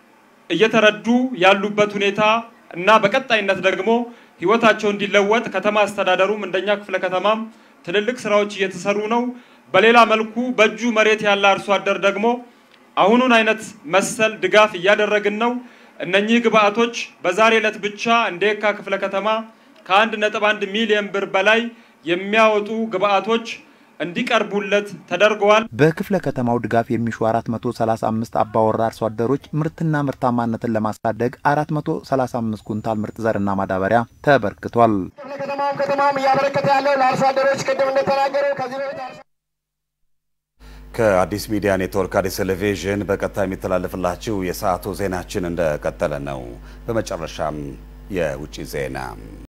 እየተረዱ ያሉበት ሁኔታ እና በቀጣይነት ደግሞ ህይወታቸው እንዲለወጥ ከተማ አስተዳደሩም እንደኛ ክፍለ ከተማም ትልልቅ ስራዎች እየተሰሩ ነው። በሌላ መልኩ በእጁ መሬት ያለ አርሶ አደር ደግሞ አሁኑን አይነት መሰል ድጋፍ እያደረግን ነው። እነኚህ ግብአቶች በዛሬ ዕለት ብቻ እንደ የካ ክፍለ ከተማ ከአንድ ነጥብ አንድ ሚሊዮን ብር በላይ የሚያወጡ ግብአቶች እንዲቀርቡለት ተደርገዋል። በክፍለ ከተማው ድጋፍ የሚሹ 435 አባወራ አርሶ አደሮች ምርትና ምርታማነትን ለማሳደግ 435 ኩንታል ምርጥ ዘርና ማዳበሪያ ተበርክቷል። ክፍለ ከተማውም ከተማውም እያበረከተ ያለው ለአርሶ አደሮች ቅድም እንደተናገረው ከዚህ በፊት ከአዲስ ሚዲያ ኔትወርክ አዲስ ቴሌቪዥን በቀጥታ የሚተላለፍላችሁ የሰዓቱ ዜናችን እንደቀጠለ ነው። በመጨረሻም የውጭ ዜና